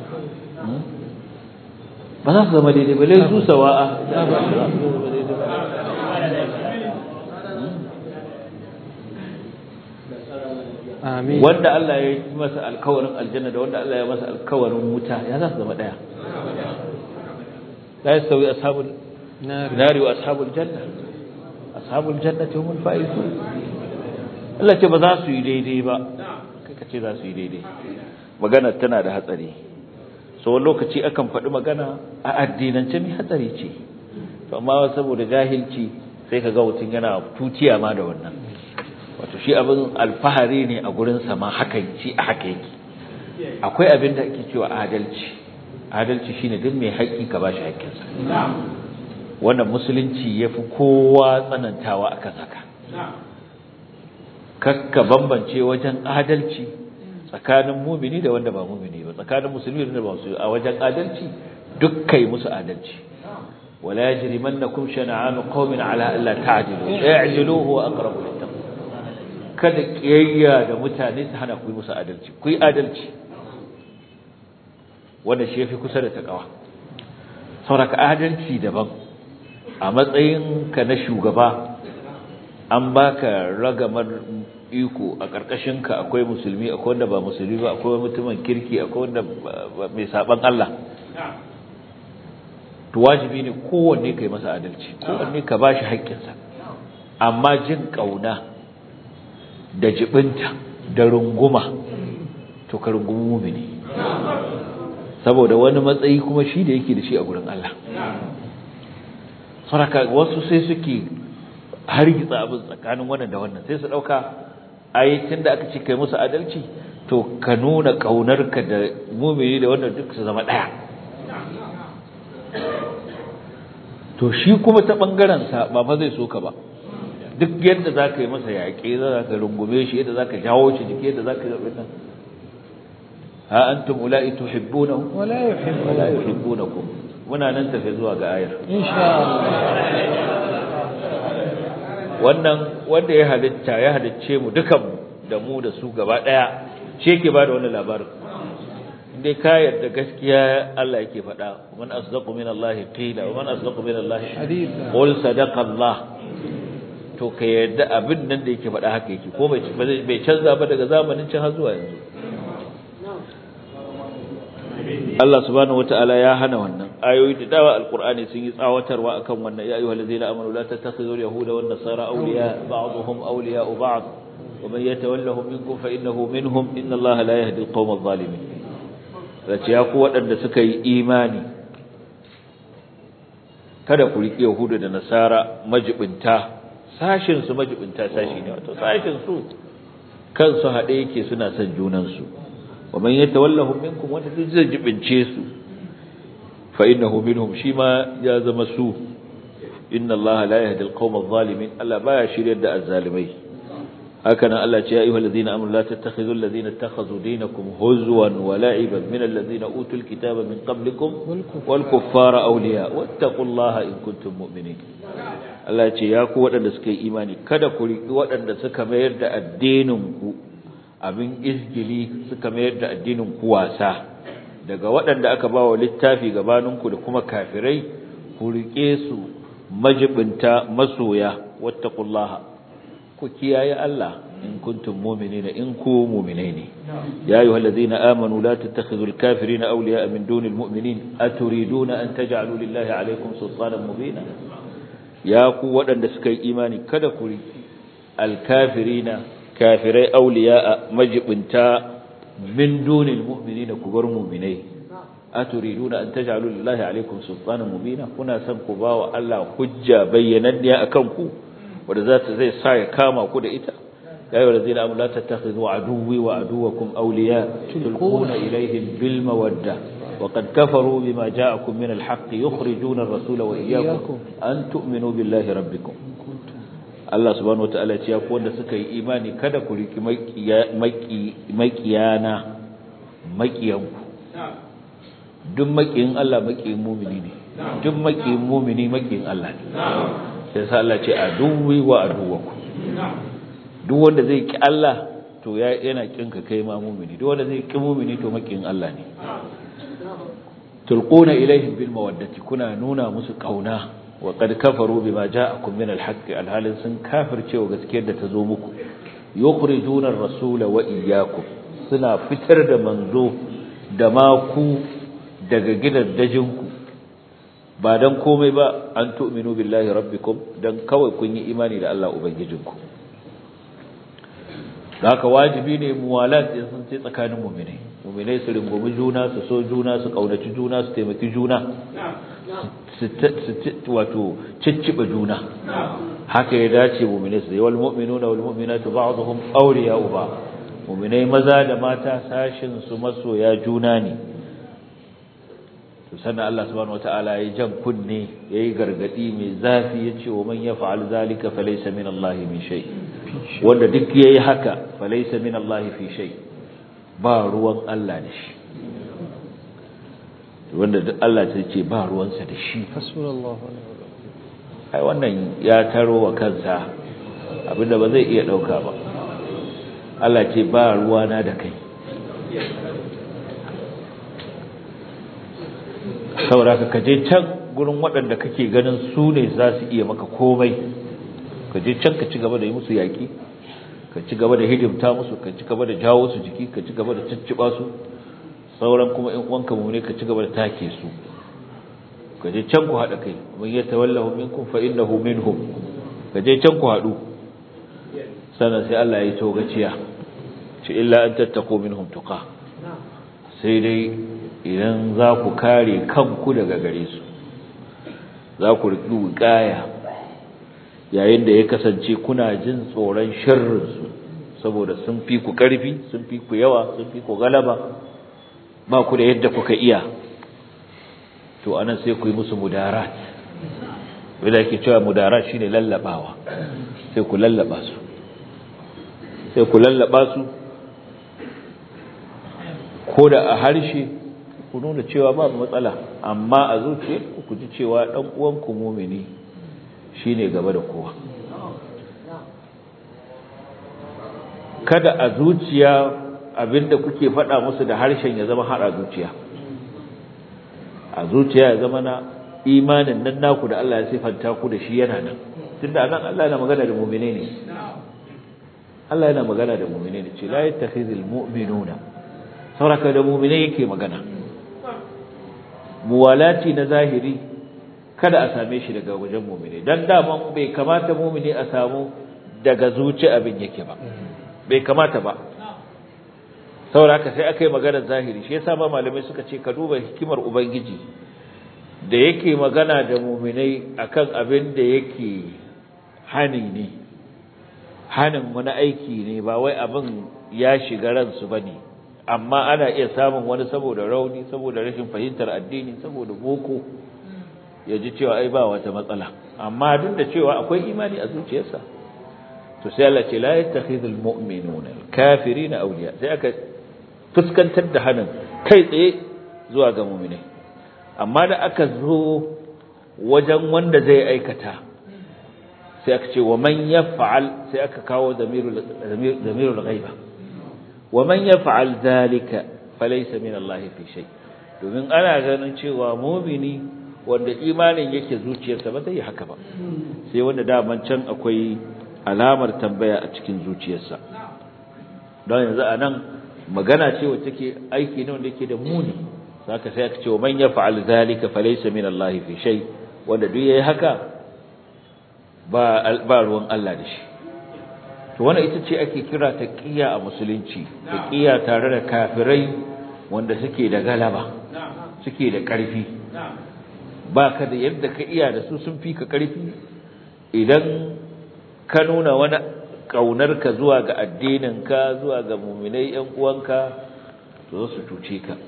ba za su zama daidai ba lai su sawa'a wanda Allah ya yi masa alkawarin aljanna da wanda Allah ya masa alkawarin wuta ya za su zama ɗaya لا يستوي أصحاب النار وأصحاب الجنة أصحاب الجنة هم الفائزون Allah ce ba za su yi daidai ba kai ka ce za su yi daidai magana tana da hatsari so wani lokaci akan faɗi magana a addinance mai hatsari ce to amma saboda jahilci sai ka ga mutum yana tutiya ma da wannan wato shi abin alfahari ne a gurin sa ma haka shi a haka yake akwai abin da ake cewa adalci adalci shine duk mai haƙƙi ka bashi haƙƙinsa wannan musulunci yafi kowa tsanantawa akan haka kakka bambance wajen adalci tsakanin mumini da wanda ba mumini ba tsakanin musulmi da ba musulmi a wajen adalci duk kai musu adalci wala yajrimannakum shana'an qaumin ala alla ta'dilu i'dilu huwa aqrabu littaqwa kada kiyayya da mutane su hana ku musu adalci ku yi adalci wanda shi yafi kusa da takawa sauraka adalci daban a matsayin ka na shugaba an baka ragamar iko a karkashin ka akwai musulmi akwai wanda ba musulmi ba akwai mutumin kirki akwai wanda mai saban Allah to wajibi ne kowanne kai masa adalci kowanne ka bashi haƙƙinsa amma jin kauna da jibinta da runguma to ka rungumi mumini saboda wani matsayi kuma shi da yake da shi a gurin Allah saraka wasu sai suke hargitsa abin tsakanin wannan da wannan sai su dauka ai tunda aka ce kai musu adalci to ka nuna kaunarka da mumini da wannan duk su zama daya to shi kuma ta bangaren sa ba fa zai so ka ba duk yadda zaka yi masa yaƙe za ka rungume shi yadda zaka jawo shi jiki yadda zaka yi nan ha antum ulai tuhibbunahum wala yuhibbu wala yuhibbunakum muna nan tafi zuwa ga ayar insha Allah wannan wanda ya halitta ya halicce mu dukan mu da mu da su gaba daya shi yake bada wannan labarin indai ka yarda gaskiya Allah yake faɗa man asdaqu min Allah qila wa man asdaqu min Allah haditha qul sadaqa Allah to ka yarda abin nan da yake faɗa haka yake ko bai bai canza ba daga zamanin can har zuwa yanzu Allah subhanahu wataala ya hana wannan ayoyi da dawa alqur'ani sun yi tsawatarwa akan wannan ya ayyuhal ladzina amanu la tattakhidhu al-yahuda wan nasara awliya ba'dhum awliya'u ba'd wa man yatawallahum minkum fa innahu minhum inna Allaha la yahdi al-qawma adh-dhalimin zace ya ku waɗanda suka yi imani kada ku riƙe yahuda da nasara majibinta sashin su majibinta sashi ne wato sashin su kansu haɗe yake suna son junansu ومن يتولهم منكم wanda duk zai jibince su fa innahu minhum shi ma ya zama su inna allaha la yahdi alqawma adh-dhalimin Allah baya shiryar da azzalimai haka nan Allah ce ya ayyuhal ladina amanu la tattakhidhu alladhina ittakhadhu dinakum huzwan wa la'iban min alladhina utul kitaba min qablikum wal kuffara awliya wattaqullaha in kuntum mu'minin Allah ce ya ku waɗanda suka yi imani kada ku riƙi waɗanda suka mayar da addinin ku abin izgili suka mayar da addinin ku wasa daga waɗanda aka ba wa littafi gabaninku da kuma kafirai ku riƙe su majibinta masoya wattaqullaha ku kiyaye Allah in kuntum mu'minina in ku mu'minai ne ya ayyuhallazina amanu la tattakhidhul kafirina awliya'a min dunil mu'minin aturiduna an taj'alu lillahi alaykum sultanan mubina ya ku waɗanda suka yi imani kada ku riƙi alkafirina kafirai awliya'a majibinta min dunil mu'minina ku bar mu'minai aturiduna an taj'alu lillahi alaykum sultanan mubina kuna san ku bawa Allah hujja bayyananniya akan ku wanda za ta zai sa ya kama ku da ita ya ayyuhal ladzina amanu la tattakhidhu aduwwi wa aduwwakum awliya tulquna ilayhim bil mawadda وقد كفروا بما جاءكم من الحق يخرجون الرسول وإياكم أن تؤمنوا بالله ربكم Allah subhanahu wataala ya ce ku wanda suka yi imani kada ku riki makiyana makiyanku duk makiyin Allah makiyin mumini ne duk makiyin mumini makiyin Allah ne sai sa Allah ce aduwi wa aduwaku duk wanda zai ki Allah to ya yana kinka kai ma mumini duk wanda zai ki mumini to makiyin Allah ne tulquna ilaihim bil mawaddati kuna nuna musu kauna wa qad kafaru bima ja'akum min al-haqq alhalin sun kafircewa gaskiyar da ta zo muku yukhrijuna ar-rasula wa iyyakum suna fitar da manzo da ma ku daga gidaddajinku ba dan komai ba an tu'minu billahi rabbikum dan kawai kun yi imani da Allah ubangijinku haka wajibi ne muwalat din sun ce tsakanin mu'minai mu'minai su rungumi juna su so juna su kaunaci juna su taimaki juna wato cicciba juna haka ya dace mu'minai su wal mu'minuna wal mu'minatu ba'dhum awliya'u ba mu'minai maza da mata sashin su masoya juna ne to sannan Allah subhanahu wataala ya jan kunne yayi gargadi mai zafi yace wa man yaf'al zalika falaysa min Allah min shay wanda duk yayi haka falaysa min Allah fi shay ba ruwan Allah da shi wanda duk Allah sai ce ba ruwansa da shi hasbunallahu ai wannan ya taro wa kansa abinda ba zai iya dauka ba Allah ce ba ruwana da kai saboda ka je can gurin waɗanda kake ganin su ne za su iya maka komai ka je can ka ci gaba da yi musu yaƙi ka ci gaba da hidimta musu ka ci gaba da jawo su jiki ka ci gaba da cicciɓa su sauran kuma in uwanka mu ne ka ci gaba da take su ka je can ku haɗa kai man ya tawallahu minkum fa innahu minhum ka je can ku haɗu sannan sai Allah ya yi togaciya ce illa an tattako minhum tuqa sai dai idan za ku kare kanku daga gare su za ku riƙi ƙaya yayin da ya kasance kuna jin tsoron sharrinsu saboda sun fi ku ƙarfi sun fi ku yawa sun fi ku galaba ba ku da yadda kuka iya to anan sai ku yi musu mudarat wanda yake cewa mudarat shine lallabawa sai ku lallaba su sai ku lallaba su ko da a harshe ku nuna cewa babu matsala amma a zuciya ku ji cewa dan uwanku mumini shine gaba da kowa kada a zuciya abinda kuke faɗa musu da harshen ya zama har a zuciya a zuciya ya zama na imanin nan naku da Allah ya sifanta ku da shi yana nan tunda nan Allah yana magana da mu'mine ne Allah yana magana da mu'mine ne ce la yattakhizul mu'minuna sauraka da mu'mine yake magana muwalati na zahiri kada a same shi daga wajen mu'mini dan daman bai kamata mu'mini a samu daga zuci abin yake ba bai kamata ba saboda sai aka yi maganar zahiri shi yasa ba malamai suka ce ka duba hikimar ubangiji da yake magana da mu'minai akan abin da yake hani ne hanin wani aiki ne ba wai abin ya shiga ransu bane amma ana iya samun wani saboda rauni saboda rashin fahimtar addini saboda boko ya ji cewa ai ba wata matsala amma duk da cewa akwai imani a zuciyarsa to sai Allah ce la yattakhidhul mu'minuna al-kafirina awliya sai aka fuskantar da hanin kai tsaye zuwa ga mu'minai amma da aka zo wajen wanda zai aikata sai aka ce wa man yaf'al sai aka kawo zamirul zamirul ghaiba ومن يفعل ذلك فليس من الله في شيء domin ana ganin cewa mumini wanda imanin yake zuciyarsa ba zai yi haka ba sai wanda daman can akwai alamar tambaya a cikin zuciyarsa don yanzu a nan magana ce wacce ke aiki ne wanda yake da muni saka sai aka ce man yaf'al zalika falaysa min Allah fi shay wanda duk yayi haka ba ba ruwan Allah da shi to wannan ita ce ake kira taqiya a musulunci taqiya tare da kafirai wanda suke da galaba suke da ƙarfi ba ka da yadda ka iya da su sun fi ka ƙarfi idan ka nuna wani ƙaunarka zuwa ga addininka zuwa ga muminai ‘yan uwanka to su cuce ka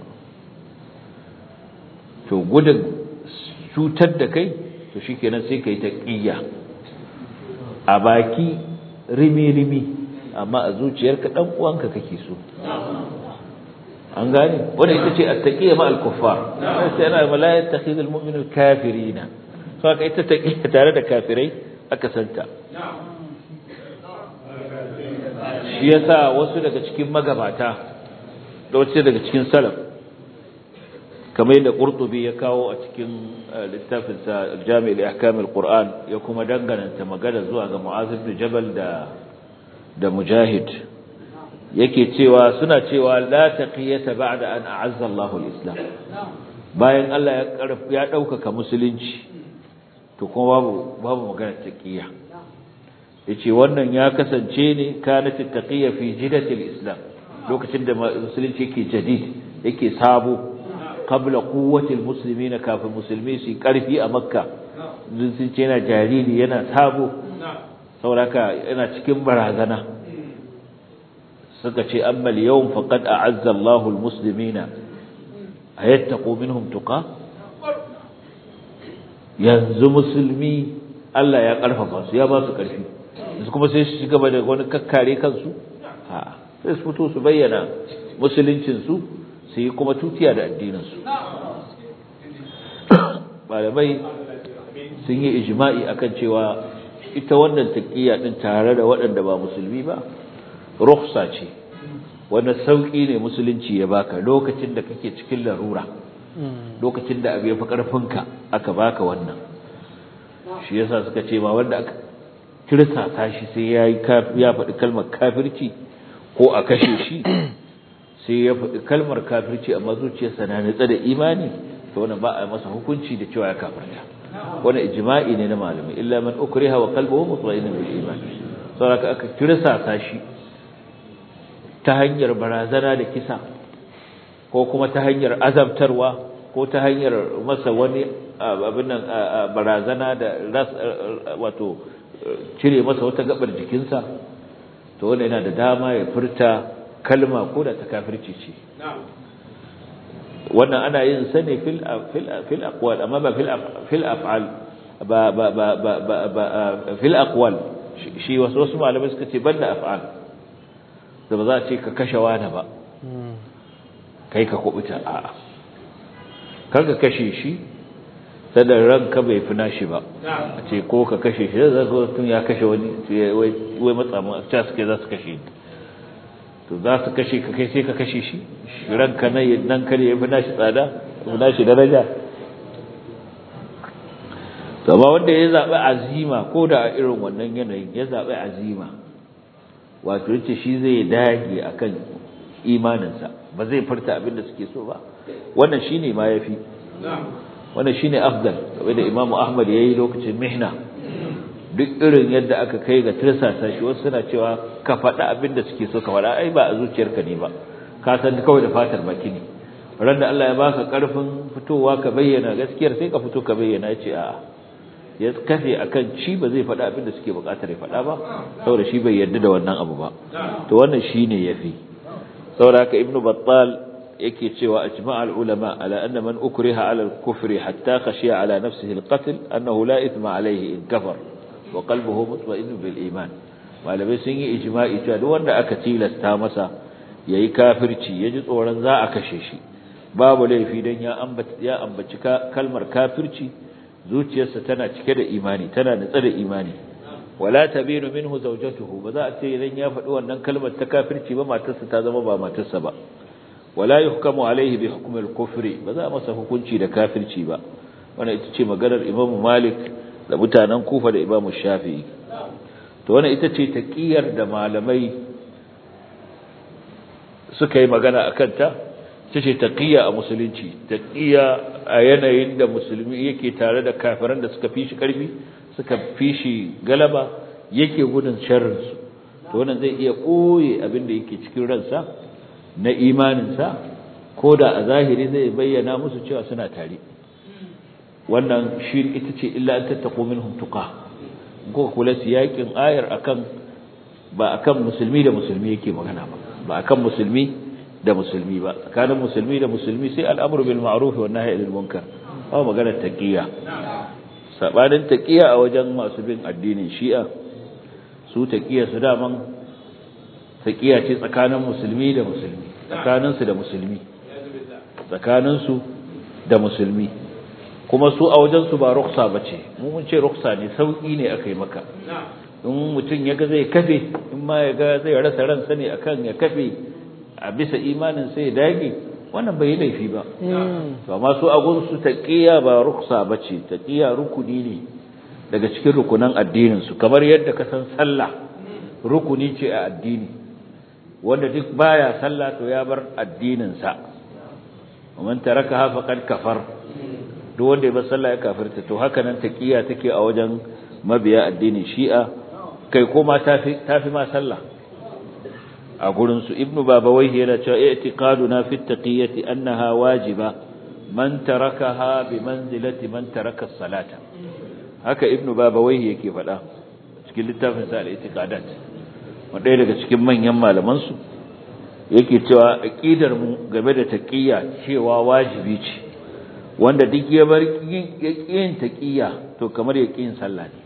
to gudun cutar da kai to shi kenan sai ka yi taƙiyya a baki rimi-rimi amma a zuciyarka ɗan uwanka kake so an gane wanda ita ce at-taqiyya ma al-kuffar sai ana la yattakhidul mu'minu kafirina so aka ita taqiyya tare da kafirai aka santa shi yasa wasu daga cikin magabata da wasu daga cikin salaf kamar yadda Qurtubi ya kawo a cikin littafin sa Jami' al-Ahkam al-Qur'an ya kuma danganta magana zuwa ga Mu'adh ibn Jabal da da Mujahid yake cewa suna cewa la taqiyata ba'da an a'azza Allahu al-Islam bayan Allah ya karf ya daukaka musulunci to kuma babu babu magana taqiya yace wannan ya kasance ne kanat taqiya fi jidati al-Islam lokacin da musulunci yake jadid yake sabo qabla quwwati al-muslimina kafin musulmi su karfi a makka sun ce yana jariri yana sabo sauraka yana cikin barazana suka ce amma al-yawm faqad a'azza Allahu al-muslimina ayattaqu minhum tuqa yanzu musulmi Allah ya karfafa su ya ba su karfi su kuma sai su gaba da wani kakkare kansu a sai su fito su bayyana musuluncin su su yi kuma tutiya da addinin su malamai sun yi ijma'i akan cewa ita wannan taqiyya din tare da waɗanda ba musulmi ba rukhsa ce wanda sauki ne musulunci ya baka lokacin da kake cikin larura lokacin da abu ya fi karfinka aka baka wannan shi yasa suka ce ma wanda aka tirsasa shi sai yayi ya faɗi kalmar kafirci ko a kashe shi sai ya faɗi kalmar kafirci amma zuciyarsa na nutsa da imani to wannan ba a masa hukunci da cewa ya kafirta wannan ijma'i ne na malamai illa man ukriha wa qalbuhu mutma'innun bil iman saboda aka tirsasa shi ta hanyar barazana da kisa ko kuma ta hanyar azabtarwa ko ta hanyar masa wani abin nan barazana da wato cire masa wata gabar jikinsa to wanda yana da dama ya furta kalma ko da ta kafirci ce wannan ana yin sa ne fil fil aqwal amma ba fil fil af'al ba ba ba ba fil aqwal shi wasu wasu malamai suka ce banda af'al da ba za a ce ka kashe wani ba kai ka kubuta a'a kar ka kashe shi sada ranka bai fi nashi ba a ce ko ka kashe shi da zaka tun ya kashe wani wai matsa mu a suke za su kashe to za su kashe ka kai sai ka kashe shi ranka nan nan kare ya fi nashi tsada fi nashi daraja to ba wanda ya zaɓi azima ko da a irin wannan yanayin ya zaɓi azima wato yace shi zai dage akan imaninsa ba zai furta abin da suke so ba wannan shine ma yafi wannan shine afdal kamar da Imam Ahmad yayi lokacin mihna duk irin yadda aka kai ga tirsasa shi wasu suna cewa ka faɗa abin da suke so ka faɗa ai ba a zuciyarka ne ba ka san kawai da fatar baki ne ran da Allah ya baka karfin fitowa ka bayyana gaskiyar sai ka fito ka bayyana yace a'a ya kafe akan ci ba zai faɗa abin da suke buƙatar ya faɗa ba saboda shi bai yarda da wannan abu ba to wannan shine yafi saboda haka ibnu battal yake cewa ajma' al-ulama ala anna man ukriha ala al-kufri hatta khashiya ala nafsihi al-qatl annahu la ithma alayhi in kafar wa qalbuhu mutma'innun bil iman malamai sun yi ijma'i cewa duk wanda aka tilasta masa yayi kafirci yaji tsoron za a kashe shi babu laifi dan ya ambaci ya ambaci kalmar kafirci zuciyarsa tana cike da imani tana nutsa da imani wala tabinu minhu zawjatuhu ba za a ce idan ya faɗi wannan kalmar ta kafirci ba matarsa ta zama ba matarsa ba wala yuhkamu alaihi bi hukm al-kufri ba za a masa hukunci da kafirci ba wannan ita ce maganar Imam Malik da mutanen Kufa da Imam Shafi'i to wannan ita ce taqiyar da malamai suka yi magana akan ta ita ce taqiya a musulunci taqiya a yanayin da musulmi yake tare da kafiran da suka fi shi karfi suka fi shi galaba yake gudun sharrin su to wannan zai iya koye abin da yake cikin ransa na imaninsa ko da a zahiri zai bayyana musu cewa suna tare wannan shi ita ce illa an tattaqu minhum tuqa ko kula siyakin ayar akan ba akan musulmi da musulmi yake magana ba ba akan musulmi da musulmi ba tsakanin musulmi da musulmi sai al'amru bil ma'ruf wa nahyi anil munkar ba magana taqiya sabanin taqiya a wajen masu bin addinin shi'a su taqiya su daman taqiya ce tsakanin musulmi da musulmi tsakanin su da musulmi tsakanin su da musulmi kuma su a wajen su ba ruksa bace mu mun ce ruksa ne sauki ne akai maka in mutum ya ga zai kafe in ma ya ga zai rasa ransa ne akan ya kafe a bisa imanin sai ya dage wannan bai yi laifi ba to amma su agun su taqiya ba ruksa bace taqiya rukuni ne daga cikin rukunan addinin su kamar yadda ka san sallah rukuni ce a addini wanda duk baya sallah to ya bar addinin sa man tarakaha faqad kafar duk wanda ya bar sallah ya kafirta to haka nan taqiya take a wajen mabiya addinin shi'a kai koma tafi tafi ma sallah a gurin su ibnu babawayhi yana cewa i'tiqaduna fi taqiyati annaha wajiba man tarakaha bi manzilati man taraka as-salata haka ibnu babawayhi yake faɗa cikin littafin sa al-i'tiqadat wanda daga cikin manyan malaman su yake cewa aqidar mu game da taqiyya cewa wajibi ce wanda duk ya bar yin taqiyya to kamar ya yin sallah ne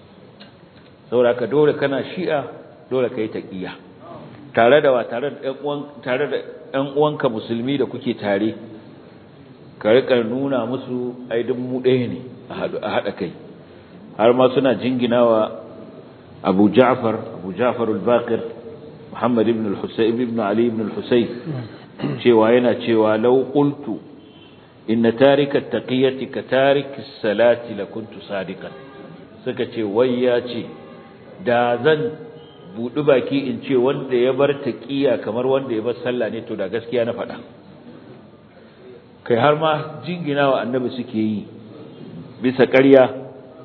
saboda ka dole kana shi'a dole kai taqiyya tare da wa tare da ƴan tare da ƴan uwanka musulmi da kuke tare ka rika nuna musu ai duk mu ɗaya ne a haɗa kai har ma suna jinginawa Abu Ja'far Abu Ja'far al-Baqir Muhammad ibn al-Husayn ibn Ali ibn al-Husayn cewa yana cewa law qultu inna tarika at-taqiyati ka tariki as-salati lakuntu sadiqan suka ce wai ya ce da zan buɗi baki in ce wanda ya bar taqiya kamar wanda ya bar sallah ne to da gaskiya na faɗa kai har ma jinginawa annabi suke yi bisa ƙarya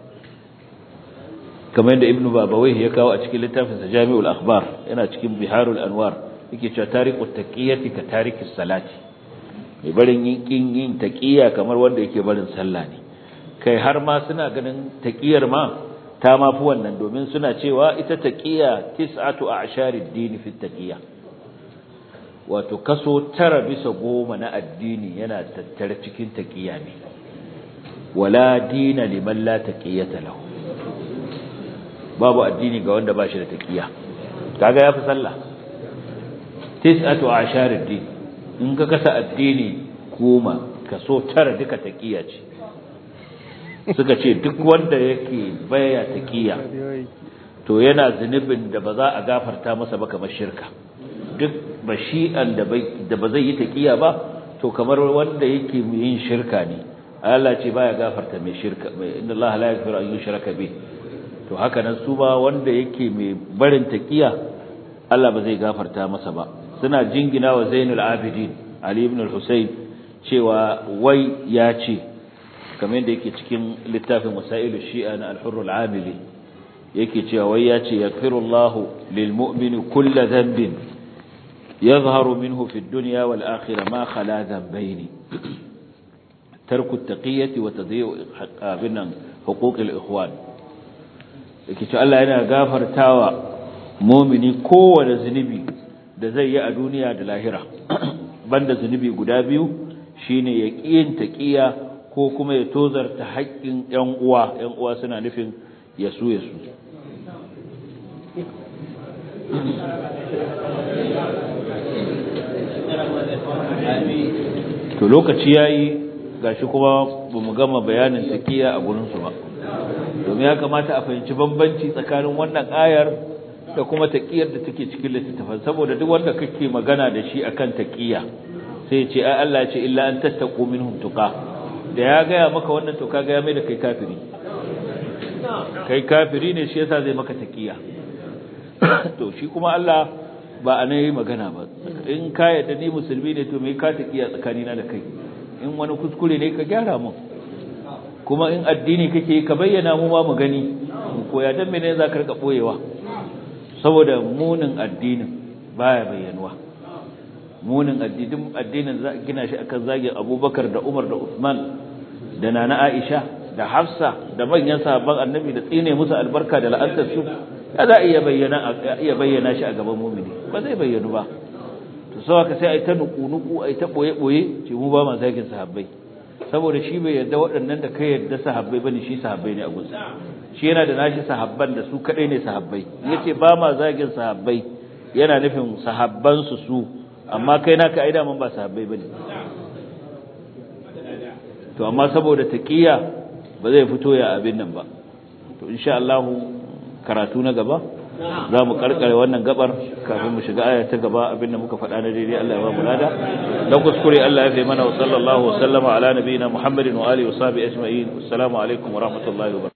kamar yadda ibnu babawai ya kawo a cikin littafin sa jami'ul akhbar yana cikin biharul anwar yake cewa tariqut taqiyati ka tariqis salati mai barin yin kin yin taqiya kamar wanda yake barin sallah ne kai har ma suna ganin taqiyar ma ta ma fi wannan domin suna cewa ita taqiya tis'atu a'sharid din fi taqiya wato kaso tara bisa goma na addini yana tattare cikin taqiya ne wala dina liman la taqiyata lahu babu addini ga wanda ba shi da taqiya kaga yafi sallah tis'atu asharid din in ka kasa addini goma kaso tara duka taqiya ce suka ce duk wanda yake baya taqiya to yana zunubin da ba za a gafarta masa ba kamar shirka duk bashi'an da da ba zai yi taqiya ba to kamar wanda yake yin shirka ne Allah ce baya gafarta mai shirka inna Allah la yaghfiru an yushraka bihi to haka nan su ba wanda yake mai barin taqiya Allah ba zai gafarta masa ba suna jingina wa Zainul Abidin Ali ibn al-Husayn cewa wai ya ce kamar yadda yake cikin littafin Wasailu Shi'a na Al-Hurr al-Amili yake cewa wai ya ce yaghfirullahu lil mu'mini kull dhanbin yadhharu minhu fi ad-dunya wal akhirah ma khala dhanbayn tarku at-taqiyyati wa tadhi'u binan huquq al-ikhwan yake ce Allah yana gafartawa mumini kowane zunubi da zai yi a duniya da lahira banda zunubi guda biyu shine ya kiyin taqiya ko kuma ya tozarta haƙƙin ƴan uwa ƴan uwa suna nufin yasu yasu to lokaci yayi gashi kuma bamu gama bayanin taqiya a gurin su ba domin ya kamata a fahimci bambanci tsakanin wannan ayar da kuma taqiyar da take cikin littafin saboda duk wanda kake magana da shi akan taqiya sai ya ce ai Allah ya ce illa an tattaqu minhum tuqa da ya gaya maka wannan to kaga ya mai da kai kafiri kai kafiri ne shi yasa zai maka taqiya to shi kuma Allah ba a yi magana ba in ka yadda ni musulmi ne to me ka taqiya tsakanina da kai in wani kuskure ne ka gyara mun kuma in addini kake ka bayyana mu ma mu gani mu koya dan mene za ka rika boyewa saboda munin addinin baya bayyanuwa munin addinin addinin za gina shi akan zagin Abubakar da Umar da Uthman da Nana Aisha da Hafsa da manyan sahabban Annabi da tsine musu albarka da la'antar su za iya bayyana iya bayyana shi a gaban mu'mini ba zai bayyanu ba to sai ka sai ai ta nuku-nuku ai ta boye-boye ce mu ba ma zagin sahabbai saboda shi bai yarda waɗannan da kai yarda sahabbai bane shi sahabbai ne a gunsa shi yana da nashi sahabban da su kadai ne sahabbai yace ba ma zagin sahabbai yana nufin sahabban su su amma kai naka ai da man ba sahabbai bane to amma saboda taqiya ba zai fito ya abin nan ba to insha Allah karatu na gaba za mu karkare wannan gabar kafin mu shiga aya ta gaba abinda muka faɗa na daidai Allah ya ba mu lada dan kuskure Allah ya fi mana wa sallallahu wa sallama ala nabiyina Muhammadin wa alihi wa sahbihi ajma'in assalamu alaikum wa rahmatullahi wa